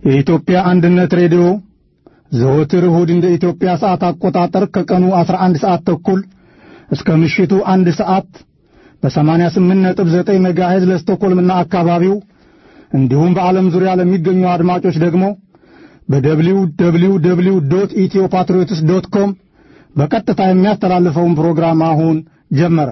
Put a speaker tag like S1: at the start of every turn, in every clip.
S1: የኢትዮጵያ አንድነት ሬዲዮ ዘወትር እሁድ እንደ ኢትዮጵያ ሰዓት አቆጣጠር ከቀኑ 11 ሰዓት ተኩል እስከ ምሽቱ አንድ ሰዓት በ88.9 ሜጋሄዝ ለስቶኮልምና አካባቢው እንዲሁም በዓለም ዙሪያ ለሚገኙ አድማጮች ደግሞ በደብሊው ደብሊው ደብሊው ዶት ኢትዮ ፓትሪዮትስ ዶት ኮም በቀጥታ የሚያስተላልፈውን ፕሮግራም አሁን ጀመረ።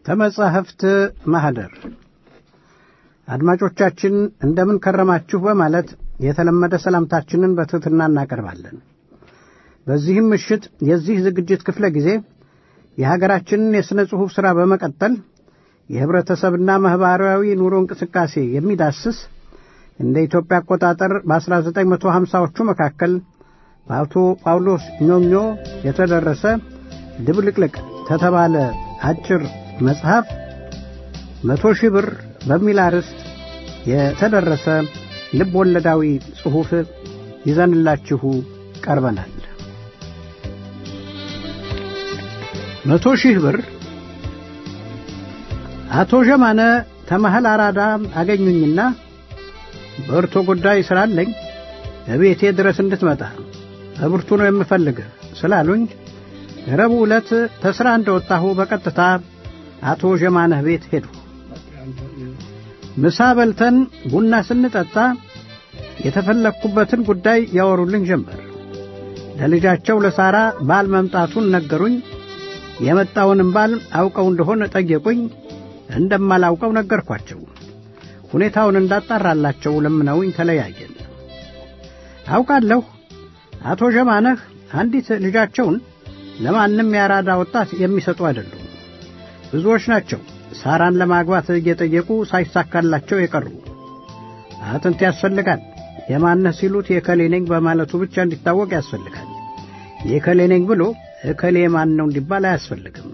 S2: ተመጻሕፍት ማኅደር አድማጮቻችን እንደምን ከረማችሁ በማለት የተለመደ ሰላምታችንን በትሕትና እናቀርባለን። በዚህም ምሽት የዚህ ዝግጅት ክፍለ ጊዜ የሀገራችንን የሥነ ጽሑፍ ሥራ በመቀጠል የኅብረተሰብና ማኅበራዊ ኑሮ እንቅስቃሴ የሚዳስስ እንደ ኢትዮጵያ አቆጣጠር በ1950ዎቹ መካከል በአቶ ጳውሎስ ኞኞ የተደረሰ ድብልቅልቅ ከተባለ አጭር መጽሐፍ መቶ ሺህ ብር በሚል አርዕስት የተደረሰ ልብ ወለዳዊ ጽሑፍ ይዘንላችሁ ቀርበናል። መቶ ሺህ ብር አቶ ዠማነ ተመሃል አራዳ አገኙኝና በእርቶ ጉዳይ ስላለኝ እቤቴ ድረስ እንድትመጣ በብርቱ ነው የምፈልግህ ስላሉኝ ረቡዕ ዕለት ተሥራ እንደወጣሁ በቀጥታ አቶ ዠማነህ ቤት ሄዱ። ምሳ በልተን ቡና ስንጠጣ የተፈለግኩበትን ጉዳይ ያወሩልኝ ጀመር። ለልጃቸው ለሳራ ባል መምጣቱን ነገሩኝ። የመጣውንም ባል አውቀው እንደሆነ ጠየቁኝ። እንደማላውቀው ነገርኳቸው። ሁኔታውን እንዳጣራላቸው ለምነውኝ ተለያየን። አውቃለሁ አቶ ዠማነህ አንዲት ልጃቸውን ለማንም ያራዳ ወጣት የሚሰጡ አይደሉም። ብዙዎች ናቸው ሳራን ለማግባት እየጠየቁ ሳይሳካላቸው የቀሩ። አጥንት ያስፈልጋል። የማነህ ሲሉት የከሌ ነኝ በማለቱ ብቻ እንዲታወቅ ያስፈልጋል። የከሌ ነኝ ብሎ እከሌ ማን ነው እንዲባል አያስፈልግም።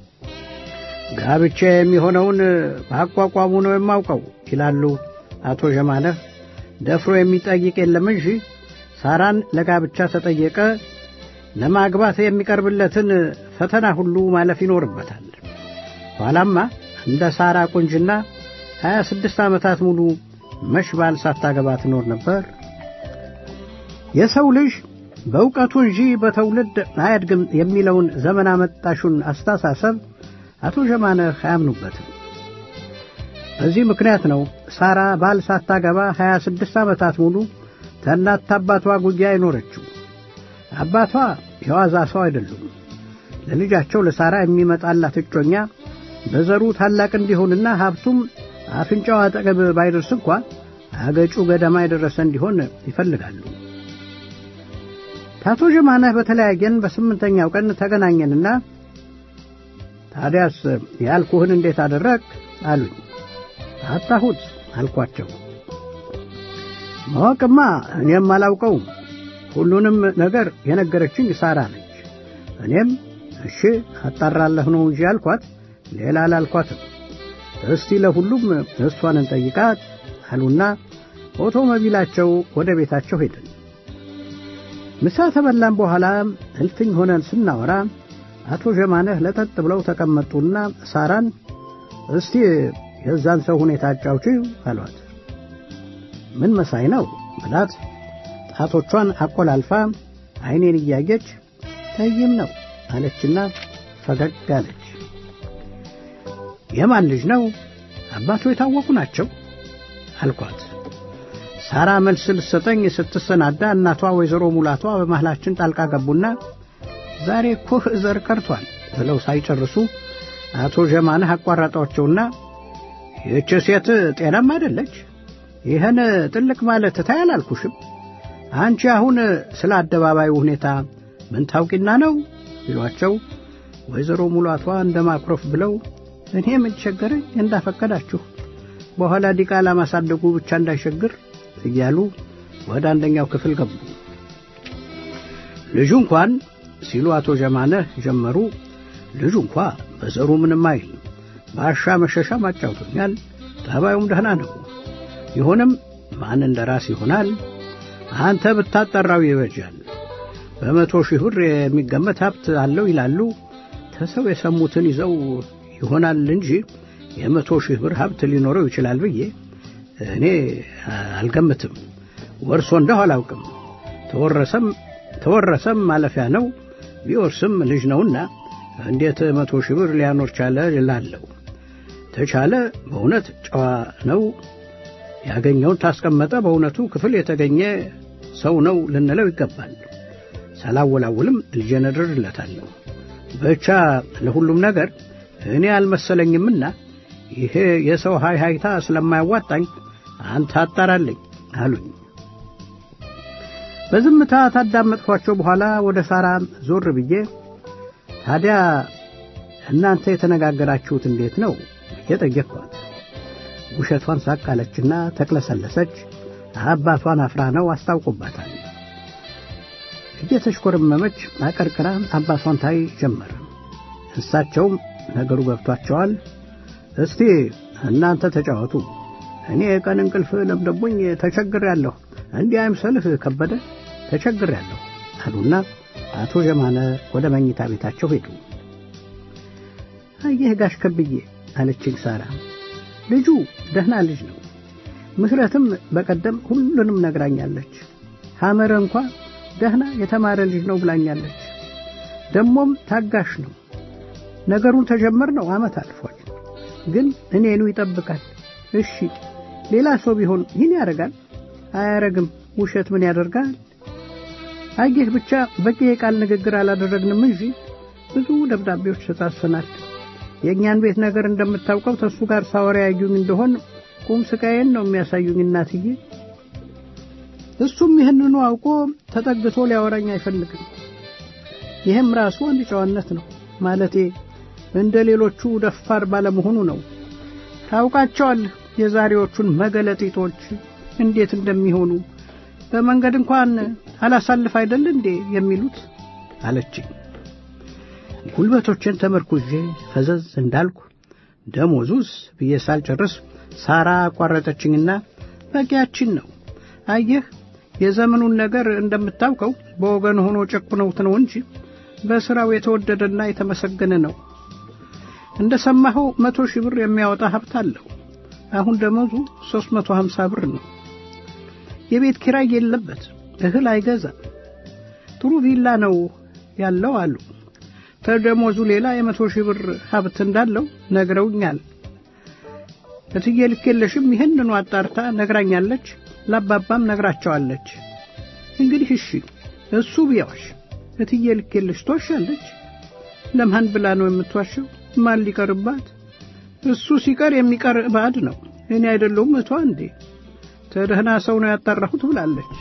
S2: ጋብቻ የሚሆነውን በአቋቋሙ ነው የማውቀው ይላሉ አቶ ዠማነህ። ደፍሮ የሚጠይቅ የለም እንጂ ሳራን ለጋብቻ ተጠየቀ ለማግባት የሚቀርብለትን ፈተና ሁሉ ማለፍ ይኖርበታል። ኋላማ እንደ ሳራ ቁንጅና ሀያ ስድስት ዓመታት ሙሉ መሽባል ሳታገባ ትኖር ነበር። የሰው ልጅ በእውቀቱ እንጂ በትውልድ አያድግም የሚለውን ዘመን አመጣሹን አስተሳሰብ አቶ ዠማነህ አያምኑበትም። በዚህ ምክንያት ነው ሳራ ባል ሳታገባ ሀያ ስድስት ዓመታት ሙሉ ከእናት አባቷ ጉያ አይኖረችው። አባቷ የዋዛ ሰው አይደሉም። ለልጃቸው ለሳራ የሚመጣላት እጮኛ በዘሩ ታላቅ እንዲሆንና ሀብቱም አፍንጫው አጠገብ ባይደርስ እንኳ አገጩ ገደማ የደረሰ እንዲሆን ይፈልጋሉ። ታቶ ዠማነህ በተለያየን በስምንተኛው ቀን ተገናኘንና ታዲያስ ያልኩህን እንዴት አደረግ አሉኝ። አጣሁት አልኳቸው። ማወቅማ እኔም አላውቀውም። ሁሉንም ነገር የነገረችኝ ሳራ ነች። እኔም እሺ አጣራለሁ ነው እንጂ አልኳት፣ ሌላ አላልኳትም። እስቲ ለሁሉም እሷን እንጠይቃት አሉና ኦቶሞቢላቸው ወደ ቤታቸው ሄድን። ምሳ ተበላን በኋላ እልፍኝ ሆነን ስናወራ አቶ ዠማነህ ለጠጥ ብለው ተቀመጡና ሳራን እስቲ የዛን ሰው ሁኔታ አጫውቺው አሏት። ምን መሳይ ነው ብላት ጣቶቿን አቆላልፋ ዐይኔን እያየች ጠይም ነው አለችና ፈገግ አለች። የማን ልጅ ነው? አባቱ የታወቁ ናቸው አልኳት። ሳራ መልስ ልትሰጠኝ ስትሰናዳ እናቷ ወይዘሮ ሙላቷ በመሃላችን ጣልቃ ገቡና ዛሬ እኮ ዘር ቀርቷል ብለው ሳይጨርሱ አቶ ዠማነህ አቋረጧቸውና ይህች ሴት ጤናም አይደለች፣ ይህን ጥልቅ ማለት ታይ አላልኩሽም? አንቺ አሁን ስለ አደባባዩ ሁኔታ ምን ታውቂና ነው ይሏቸው ወይዘሮ ሙላቷ እንደ ማኩረፍ ብለው እኔ ምን ቸገረኝ እንዳፈቀዳችሁ በኋላ ዲቃላ ማሳደጉ ብቻ እንዳይሸግር እያሉ ወደ አንደኛው ክፍል ገቡ። ልጁ እንኳን ሲሉ አቶ ዠማነህ ጀመሩ። ልጁ እንኳ በዘሩ ምንም አይል ባሻ መሸሻ ማጫውቶኛል። ጠባዩም ደህና ነው። ይሁንም ማን እንደ ራስ ይሆናል። አንተ ብታጠራው ይበጃል። በመቶ ሺህ ብር የሚገመት ሀብት አለው ይላሉ። ተሰው የሰሙትን ይዘው ይሆናል እንጂ የመቶ ሺህ ብር ሀብት ሊኖረው ይችላል ብዬ እኔ አልገምትም። ወርሶ እንደሁ አላውቅም። ተወረሰም ተወረሰም ማለፊያ ነው። ቢወርስም ልጅ ነውና እንዴት መቶ ሺህ ብር ሊያኖር ቻለ እላለሁ። ተቻለ በእውነት ጨዋ ነው። ያገኘውን ታስቀመጠ በእውነቱ ክፍል የተገኘ ሰው ነው ልንለው ይገባል። ሳላወላውልም ልጄን እድርለታለሁ። ብቻ ለሁሉም ነገር እኔ አልመሰለኝምና ይሄ የሰው ሃይ ሃይታ ስለማያዋጣኝ አንተ አጣራልኝ አሉኝ። በዝምታ ታዳመጥኳቸው በኋላ ወደ ሳራ ዞር ብዬ ታዲያ እናንተ የተነጋገራችሁት እንዴት ነው ብዬ ጠየቅኳት። ውሸቷን ሳቃለችና ተቅለሰለሰች። አባቷን አፍራ ነው አስታውቆባታል። እየተሽኮረመመች አቀርቅራ አባቷን ታይ ጀመረ። እሳቸውም ነገሩ ገብቷቸዋል። እስቲ እናንተ ተጫወቱ፣ እኔ የቀን እንቅልፍ ለምደቦኝ ተቸግሬያለሁ፣ እንዲህ አይምሰልህ ከበደ ተቸግሬያለሁ አሉና አቶ ጀማነ ወደ መኝታ ቤታቸው ሄዱ። አየህ ጋሽ ከብዬ አለችኝ ሳራ፣ ልጁ ደህና ልጅ ነው። ምህረትም በቀደም ሁሉንም ነግራኛለች። ሐመረ እንኳ ደህና የተማረ ልጅ ነው ብላኛለች። ደሞም ታጋሽ ነው። ነገሩን ተጀመር ነው ዓመት አልፏል። ግን እኔኑ ይጠብቃል። እሺ ሌላ ሰው ቢሆን ይህን ያደርጋል? አያረግም። ውሸት ምን ያደርጋል? አየህ ብቻ በቂ የቃል ንግግር አላደረግንም እንጂ ብዙ ደብዳቤዎች ተጻጽፈናል። የእኛን ቤት ነገር እንደምታውቀው ተሱ ጋር ሳወራ ያዩኝ እንደሆን ቁም ስቃዬን ነው የሚያሳዩኝ እናትዬ። እሱም ይህንኑ አውቆ ተጠግቶ ሊያወራኝ አይፈልግም። ይህም ራሱ አንድ ጨዋነት ነው ማለቴ እንደ ሌሎቹ ደፋር ባለመሆኑ ነው። ታውቃቸዋለህ የዛሬዎቹን መገለጢጦች እንዴት እንደሚሆኑ በመንገድ እንኳን አላሳልፍ አይደል እንዴ የሚሉት አለችኝ። ጉልበቶችን ተመርኩዤ ፈዘዝ እንዳልኩ ደሞዙስ ብዬ ሳልጨርስ ሳራ አቋረጠችኝና በቂያችን ነው። አየህ የዘመኑን ነገር እንደምታውቀው በወገን ሆኖ ጨቁነውት ነው እንጂ በሥራው የተወደደና የተመሰገነ ነው። እንደ ሰማኸው መቶ ሺህ ብር የሚያወጣ ሀብት አለው። አሁን ደመወዙ ሦስት መቶ ሀምሳ ብር ነው። የቤት ኪራይ የለበት፣ እህል አይገዛም። ጥሩ ቪላ ነው ያለው አሉ። ከደሞዙ ሌላ የመቶ ሺህ ብር ሀብት እንዳለው ነግረውኛል። እትዬ ልኬለሽም ይህንኑ አጣርታ ነግራኛለች። ላባባም ነግራቸዋለች። እንግዲህ እሺ እሱ ቢያዋሽ እትዬ ልኬለሽ ትዋሻለች። ለማን ብላ ነው የምትዋሸው? ማን ሊቀርባት? እሱ ሲቀር የሚቀር ባዕድ ነው። እኔ አይደለሁም እቷ እንዴ? ተደህና ሰው ነው ያጣራሁት ብላለች።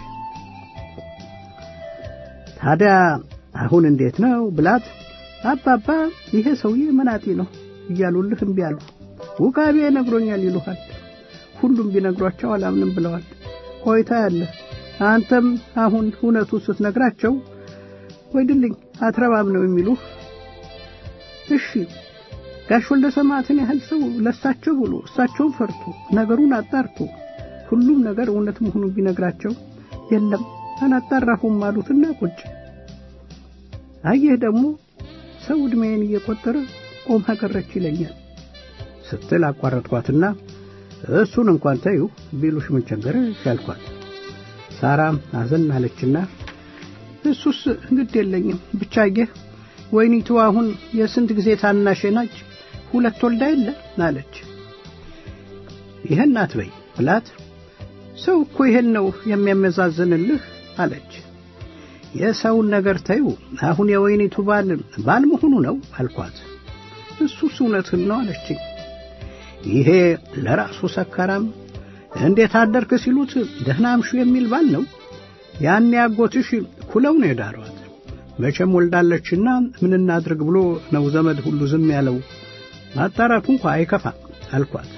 S2: ታዲያ አሁን እንዴት ነው ብላት፣ አባባ ይሄ ሰውዬ መናጢ ነው እያሉልህ እምቢ አሉ። ውቃቤ ነግሮኛል ይሉሃል። ሁሉም ቢነግሯቸው አላምንም ብለዋል። ቆይታ ያለ አንተም አሁን እውነቱ ስትነግራቸው ወይድልኝ አትረባም ነው የሚሉህ። እሺ ጋሽ ወልደ ሰማዕትን ያህል ሰው ለሳቸው ብሎ እሳቸውን ፈርቶ ነገሩን አጣርቶ ሁሉም ነገር እውነት መሆኑን ቢነግራቸው የለም አላጣራሁም አሉትና ቁጭ። አየህ ደግሞ ሰው ዕድሜን እየቆጠረ ቆማ ቀረች ይለኛል ስትል አቋረጥኳትና እሱን እንኳን ተዩ ቢሉሽ ምን ቸገረሽ አልኳት። ሳራም አዘን አለችና እሱስ ግድ የለኝም ብቻ አየህ ወይኒቱ አሁን የስንት ጊዜ ታናሼ ናች፣ ሁለት ወልዳ የለ አለች። ይህን አትበይ ብላት ሰው እኮ ይሄን ነው የሚያመዛዝንልህ አለች። የሰውን ነገር ተዩ፣ አሁን የወይኒቱ ባል ባል መሆኑ ነው አልኳት። እሱስ እውነትን ነው አለችኝ። ይሄ ለራሱ ሰካራም እንዴት አደርክ ሲሉት ደህና አምሹ የሚል ባል ነው። ያን ያጎትሽ ኩለው ነው የዳሯት። መቼም ወልዳለችና ምን እናድርግ ብሎ ነው ዘመድ ሁሉ ዝም ያለው። ማጣራቱ እንኳ አይከፋም አልኳት።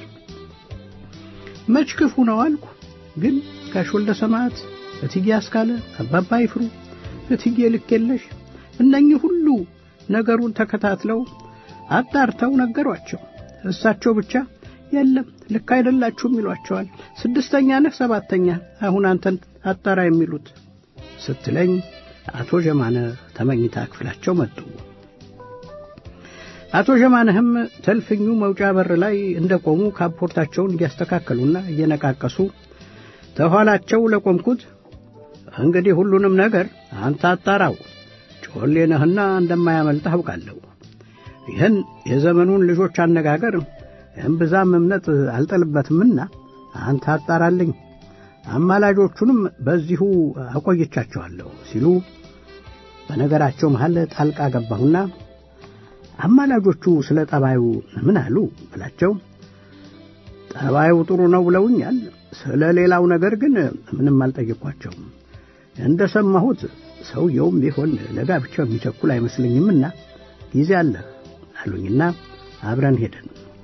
S2: መች ክፉ ነው አልኩ። ግን ጋሽ ወልደ ሰማዕት፣ እትዬ አስካለ፣ አባባ ይፍሩ፣ እትዬ ልኬለሽ እነኚህ ሁሉ ነገሩን ተከታትለው አጣርተው ነገሯቸው። እሳቸው ብቻ የለም ልክ አይደላችሁም ይሏቸዋል። ስድስተኛ ነህ ሰባተኛ አሁን አንተን አጣራ የሚሉት ስትለኝ አቶ ጀማነ ተመኝታ ክፍላቸው መጡ። አቶ ጀማነህም ተልፍኙ መውጫ በር ላይ እንደቆሙ ካፖርታቸውን እያስተካከሉና እየነቃቀሱ ተኋላቸው ለቆምኩት እንግዲህ ሁሉንም ነገር አንተ አጣራው፣ ጮሌ ነህና እንደማያመልጥህ አውቃለሁ። ይህን የዘመኑን ልጆች አነጋገር እምብዛም እምነት አልጠልበትምና አንተ አጣራልኝ፣ አማላጆቹንም በዚሁ አቆይቻቸዋለሁ ሲሉ በነገራቸው መሃል ጣልቃ ገባሁና አማላጆቹ ስለ ጠባዩ ምን አሉ ብላቸው ጠባዩ ጥሩ ነው ብለውኛል። ስለ ሌላው ነገር ግን ምንም አልጠየኳቸውም። እንደ ሰማሁት ሰውየውም ቢሆን ለጋብቻው የሚቸኩል አይመስለኝምና ጊዜ አለህ አሉኝና አብረን ሄደን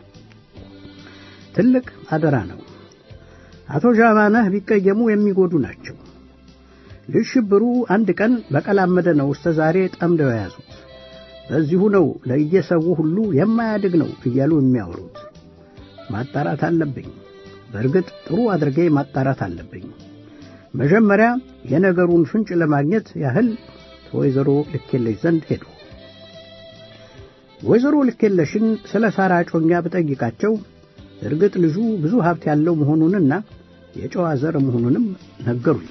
S2: ትልቅ አደራ ነው። አቶ ዣማነህ ቢቀየሙ የሚጎዱ ናቸው። ልጅ ሽብሩ አንድ ቀን በቀላመደ ነው እስከ ዛሬ ጠምደው የያዙት። በዚሁ ነው ለየሰው ሁሉ የማያድግ ነው እያሉ የሚያወሩት። ማጣራት አለብኝ። በእርግጥ ጥሩ አድርጌ ማጣራት አለብኝ። መጀመሪያ የነገሩን ፍንጭ ለማግኘት ያህል ወይዘሮ ልኬለሽ ዘንድ ሄዱ። ወይዘሮ ልኬለሽን ስለ ሳራ ጮኛ ብጠይቃቸው እርግጥ ልጁ ብዙ ሀብት ያለው መሆኑንና የጨዋ ዘር መሆኑንም ነገሩኝ።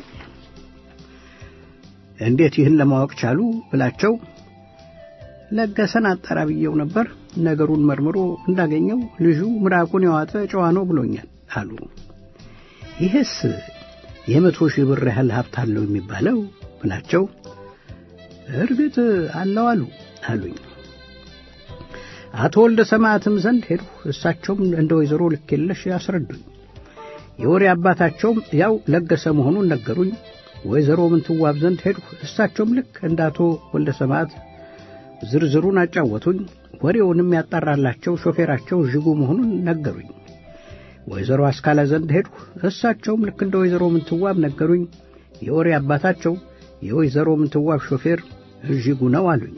S2: እንዴት ይህን ለማወቅ ቻሉ ብላቸው ለገሰን አጣራ ብዬው ነበር። ነገሩን መርምሮ እንዳገኘው ልጁ ምራቁን የዋጠ ጨዋ ነው ብሎኛል አሉ። ይህስ የመቶ ሺህ ብር ያህል ሀብት አለው የሚባለው ብላቸው እርግጥ አለው አሉ አሉኝ። አቶ ወልደ ሰማዕትም ዘንድ ሄድሁ። እሳቸውም እንደ ወይዘሮ ልኬለሽ ያስረዱኝ። የወሬ አባታቸውም ያው ለገሰ መሆኑን ነገሩኝ። ወይዘሮ ምንትዋብ ዘንድ ሄድሁ። እሳቸውም ልክ እንደ አቶ ወልደ ሰማዕት ዝርዝሩን አጫወቱኝ። ወሬውንም ያጣራላቸው ሾፌራቸው እዥጉ መሆኑን ነገሩኝ። ወይዘሮ አስካለ ዘንድ ሄድሁ። እሳቸውም ልክ እንደ ወይዘሮ ምንትዋብ ነገሩኝ። የወሬ አባታቸው የወይዘሮ ምንትዋብ ሾፌር እዥጉ ነው አሉኝ።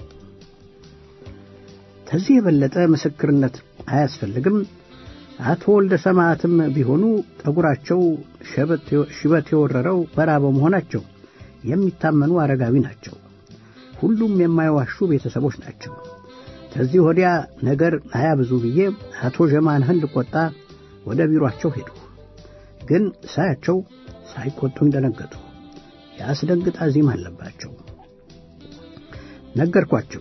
S2: ከዚህ የበለጠ ምስክርነት አያስፈልግም። አቶ ወልደ ሰማዕትም ቢሆኑ ጠጉራቸው ሽበት የወረረው በራ በመሆናቸው የሚታመኑ አረጋዊ ናቸው። ሁሉም የማይዋሹ ቤተሰቦች ናቸው። ከዚህ ወዲያ ነገር አያብዙ ብዬ አቶ ዠማንህን ልቆጣ ወደ ቢሮአቸው ሄዱ። ግን ሳያቸው ሳይቆጡኝ ደነገጡ። የአስደንግጥ አዚም አለባቸው። ነገርኳቸው።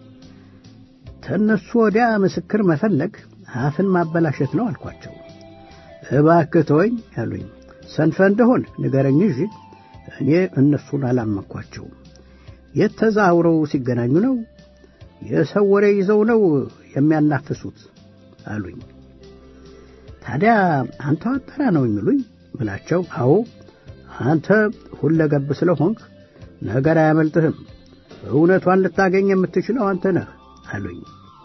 S2: ከእነሱ ወዲያ ምስክር መፈለግ አፍን ማበላሸት ነው አልኳቸው። እባክህ ተወኝ ያሉኝ። ሰንፈ እንደሆን ንገረኝ እንጂ እኔ እነሱን አላመንኳቸውም። የት ተዛውረው ሲገናኙ ነው? የሰው ወሬ ይዘው ነው የሚያናፍሱት አሉኝ። ታዲያ አንተ አጠራ ነው የሚሉኝ ብላቸው፣ አዎ አንተ ሁለገብ ስለሆንክ ነገር አያመልጥህም፣ እውነቷን ልታገኝ የምትችለው አንተ ነህ አሉኝ።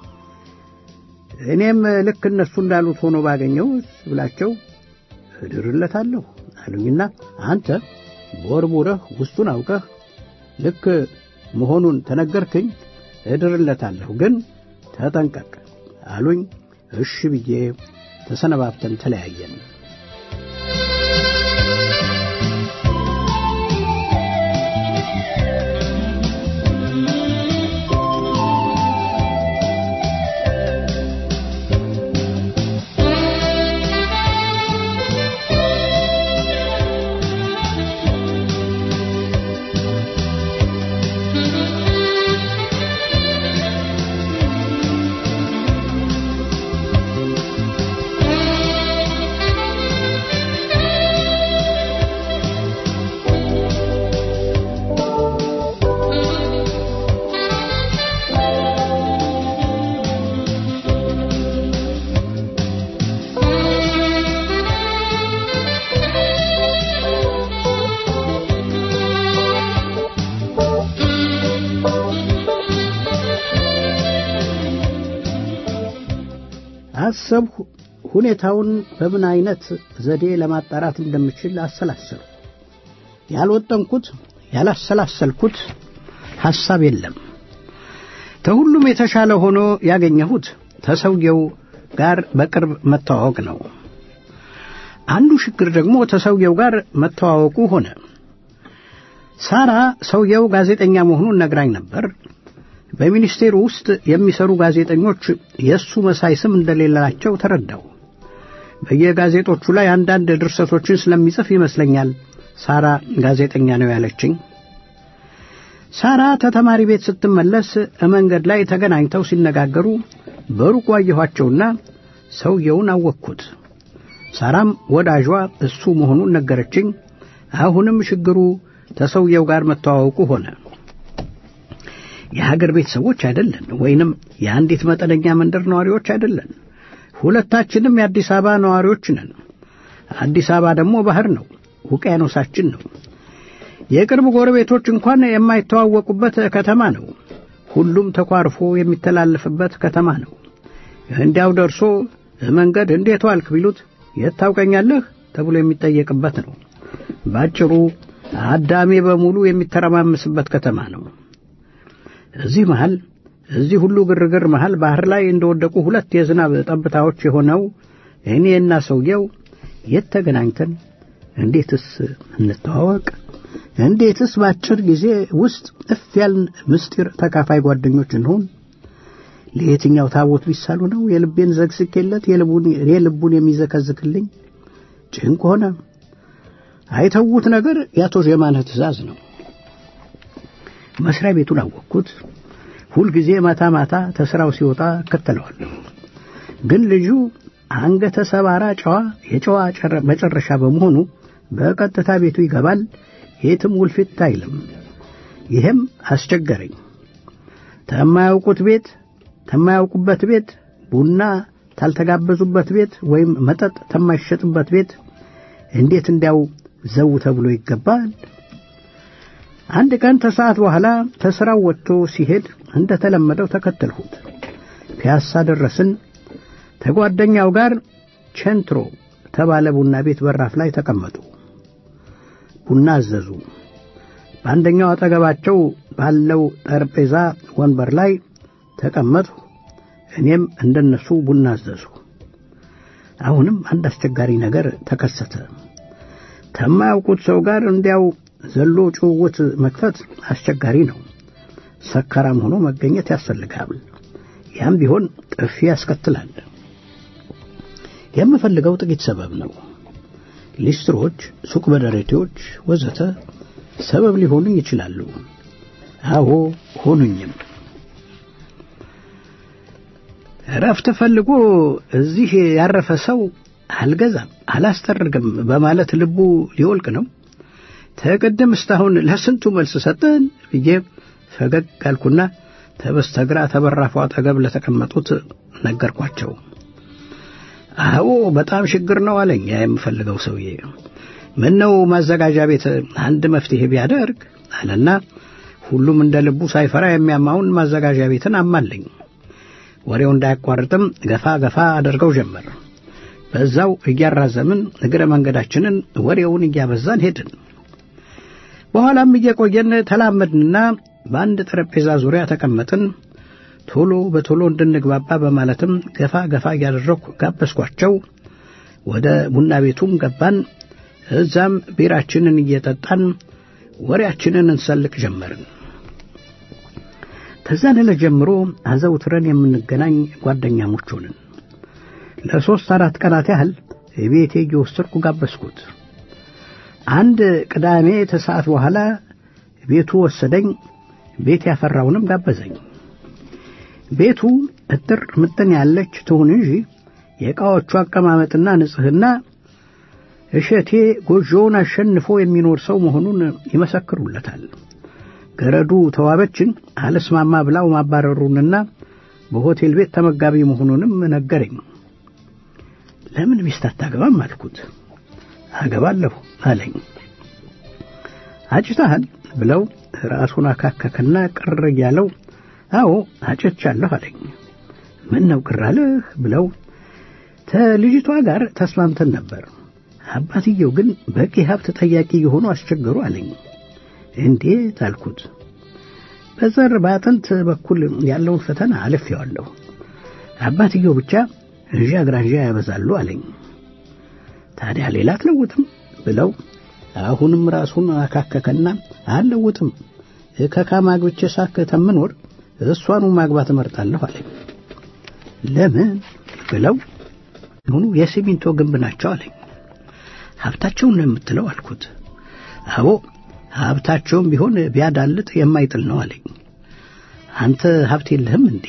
S2: እኔም ልክ እነሱ እንዳሉት ሆኖ ባገኘው ብላቸው እድርለታለሁ አሉኝና አንተ ቦርቡረህ ውስጡን አውቀህ ልክ መሆኑን ተነገርክኝ እድርለታለሁ፣ ግን ተጠንቀቅ አሉኝ። እሺ ብዬ ተሰነባብተን ተለያየን። አሰብሁ። ሁኔታውን በምን አይነት ዘዴ ለማጣራት እንደምችል አሰላሰልኩ። ያልወጠንኩት ያላሰላሰልኩት ሐሳብ የለም። ከሁሉም የተሻለ ሆኖ ያገኘሁት ተሰውየው ጋር በቅርብ መተዋወቅ ነው። አንዱ ችግር ደግሞ ተሰውየው ጋር መተዋወቁ ሆነ። ሳራ ሰውየው ጋዜጠኛ መሆኑን ነግራኝ ነበር። በሚኒስቴሩ ውስጥ የሚሰሩ ጋዜጠኞች የእሱ መሳይ ስም እንደሌላቸው ተረዳው። በየጋዜጦቹ ላይ አንዳንድ ድርሰቶችን ስለሚጽፍ ይመስለኛል ሳራ ጋዜጠኛ ነው ያለችኝ። ሳራ ተተማሪ ቤት ስትመለስ መንገድ ላይ ተገናኝተው ሲነጋገሩ በሩቅ አየኋቸውና ሰውየውን አወቅኩት። ሳራም ወዳጇ እሱ መሆኑን ነገረችኝ። አሁንም ችግሩ ተሰውየው ጋር መተዋወቁ ሆነ። የሀገር ቤት ሰዎች አይደለን፣ ወይንም የአንዲት መጠነኛ መንደር ነዋሪዎች አይደለን። ሁለታችንም የአዲስ አበባ ነዋሪዎች ነን። አዲስ አበባ ደግሞ ባህር ነው፣ ውቅያኖሳችን ነው። የቅርብ ጎረቤቶች እንኳን የማይተዋወቁበት ከተማ ነው። ሁሉም ተኳርፎ የሚተላለፍበት ከተማ ነው። እንዲያው ደርሶ መንገድ እንዴት ዋልክ ቢሉት የት ታውቀኛለህ ተብሎ የሚጠየቅበት ነው። ባጭሩ አዳሜ በሙሉ የሚተረማመስበት ከተማ ነው። እዚህ መሃል እዚህ ሁሉ ግርግር መሃል ባህር ላይ እንደወደቁ ሁለት የዝናብ ጠብታዎች የሆነው እኔና ሰውየው የት ተገናኝተን እንዴትስ እንተዋወቅ? እንዴትስ በአጭር ጊዜ ውስጥ እፍ ያልን ምስጢር ተካፋይ ጓደኞች እንሆን? ለየትኛው ታቦት ቢሳሉ ነው የልቤን ዘግስኬለት የልቡን የሚዘከዝክልኝ? ጭንቅ ሆነ። አይተዉት ነገር የአቶ ዜማነህ ትእዛዝ ነው። መስሪያ ቤቱን አወቅኩት። ሁልጊዜ ማታ ማታ ተስራው ሲወጣ እከተለዋለሁ። ግን ልጁ አንገተ ሰባራ ጨዋ የጨዋ መጨረሻ በመሆኑ በቀጥታ ቤቱ ይገባል። የትም ውልፊት አይልም። ይህም አስቸገረኝ። ተማያውቁት ቤት ተማያውቁበት ቤት ቡና ታልተጋበዙበት ቤት ወይም መጠጥ ተማይሸጥበት ቤት እንዴት እንዲያው ዘው ተብሎ ይገባል? አንድ ቀን ተሰዓት በኋላ ተስራው ወጥቶ ሲሄድ እንደ ተለመደው ተከተልሁት። ፒያሳ ደረስን። ተጓደኛው ጋር ቼንትሮ ተባለ ቡና ቤት በራፍ ላይ ተቀመጡ። ቡና አዘዙ። በአንደኛው አጠገባቸው ባለው ጠረጴዛ ወንበር ላይ ተቀመጥሁ። እኔም እንደነሱ ቡና አዘዙ። አሁንም አንድ አስቸጋሪ ነገር ተከሰተ። ከማያውቁት ሰው ጋር እንዲያው ዘሎ ጭውውት መክፈት አስቸጋሪ ነው። ሰካራም ሆኖ መገኘት ያስፈልጋል። ያም ቢሆን ጥፊ ያስከትላል። የምፈልገው ጥቂት ሰበብ ነው። ሊስትሮች፣ ሱቅ በደረቴዎች ወዘተ ሰበብ ሊሆኑኝ ይችላሉ። አዎ ሆኑኝም። እረፍት ፈልጎ እዚህ ያረፈ ሰው አልገዛም፣ አላስጠርግም በማለት ልቡ ሊወልቅ ነው። ተቅድም እስካሁን ለስንቱ መልስ ሰጠን ብዬ ፈገግ አልኩና ተበስተግራ ተበራፉ አጠገብ ለተቀመጡት ነገርኳቸው። አዎ በጣም ችግር ነው አለኝ ያ የምፈልገው ሰውዬ። ምን ነው ማዘጋጃ ቤት አንድ መፍትሄ ቢያደርግ አለና ሁሉም እንደ ልቡ ሳይፈራ የሚያማውን ማዘጋጃ ቤትን አማለኝ። ወሬው እንዳያቋርጥም ገፋ ገፋ አድርገው ጀመር። በዛው እያራዘምን እግረ መንገዳችንን ወሬውን እያበዛን ሄድን። በኋላም እየቆየን ተላመድንና በአንድ ጠረጴዛ ዙሪያ ተቀመጥን። ቶሎ በቶሎ እንድንግባባ በማለትም ገፋ ገፋ እያደረግኩ ጋበዝኳቸው። ወደ ቡና ቤቱም ገባን። እዛም ቢራችንን እየጠጣን ወሬያችንን እንሰልቅ ጀመርን። ከዛን ዕለት ጀምሮ አዘውትረን የምንገናኝ ጓደኛሞች ሆንን። ለሦስት አራት ቀናት ያህል ቤቴ እየወሰድኩ ጋበዝኩት። አንድ ቅዳሜ ተሰዓት በኋላ ቤቱ ወሰደኝ። ቤት ያፈራውንም ጋበዘኝ። ቤቱ እጥር ምጥን ያለች ትሁን እንጂ የዕቃዎቹ አቀማመጥና ንጽሕና እሸቴ ጎጆውን አሸንፎ የሚኖር ሰው መሆኑን ይመሰክሩለታል። ገረዱ ተዋበችን አልስማማ ብላው ማባረሩንና በሆቴል ቤት ተመጋቢ መሆኑንም ነገረኝ። ለምን ሚስት አታገባም አልኩት። አገባለሁ አለኝ። አጭተሃል ብለው ራሱን አካከከና ቅር እያለው አዎ አጭቻለሁ አለኝ። ምን ነው ቅር አለህ ብለው ከልጅቷ ጋር ተስማምተን ነበር። አባትየው ግን በቂ ሀብት ጠያቂ የሆኑ አስቸገሩ አለኝ። እንዴት አልኩት። በዘር በአጥንት በኩል ያለውን ፈተና አልፌዋለሁ። አባትየው ብቻ እንዣ ግራንዣ ያበዛሉ አለኝ። ታዲያ ሌላ አትለውጥም ብለው አሁንም ራሱን አካከከና አልለውጥም ከካማግብቼ ሳክ ተምኖር እሷኑ ማግባት እመርጣለሁ አለኝ። ለምን ብለው ሁኑ የሲሚንቶ ግንብ ናቸው አለኝ። ሀብታቸውን ነው የምትለው አልኩት። አቦ ሀብታቸውም ቢሆን ቢያዳልጥ የማይጥል ነው አለኝ። አንተ ሀብት የለህም እንዴ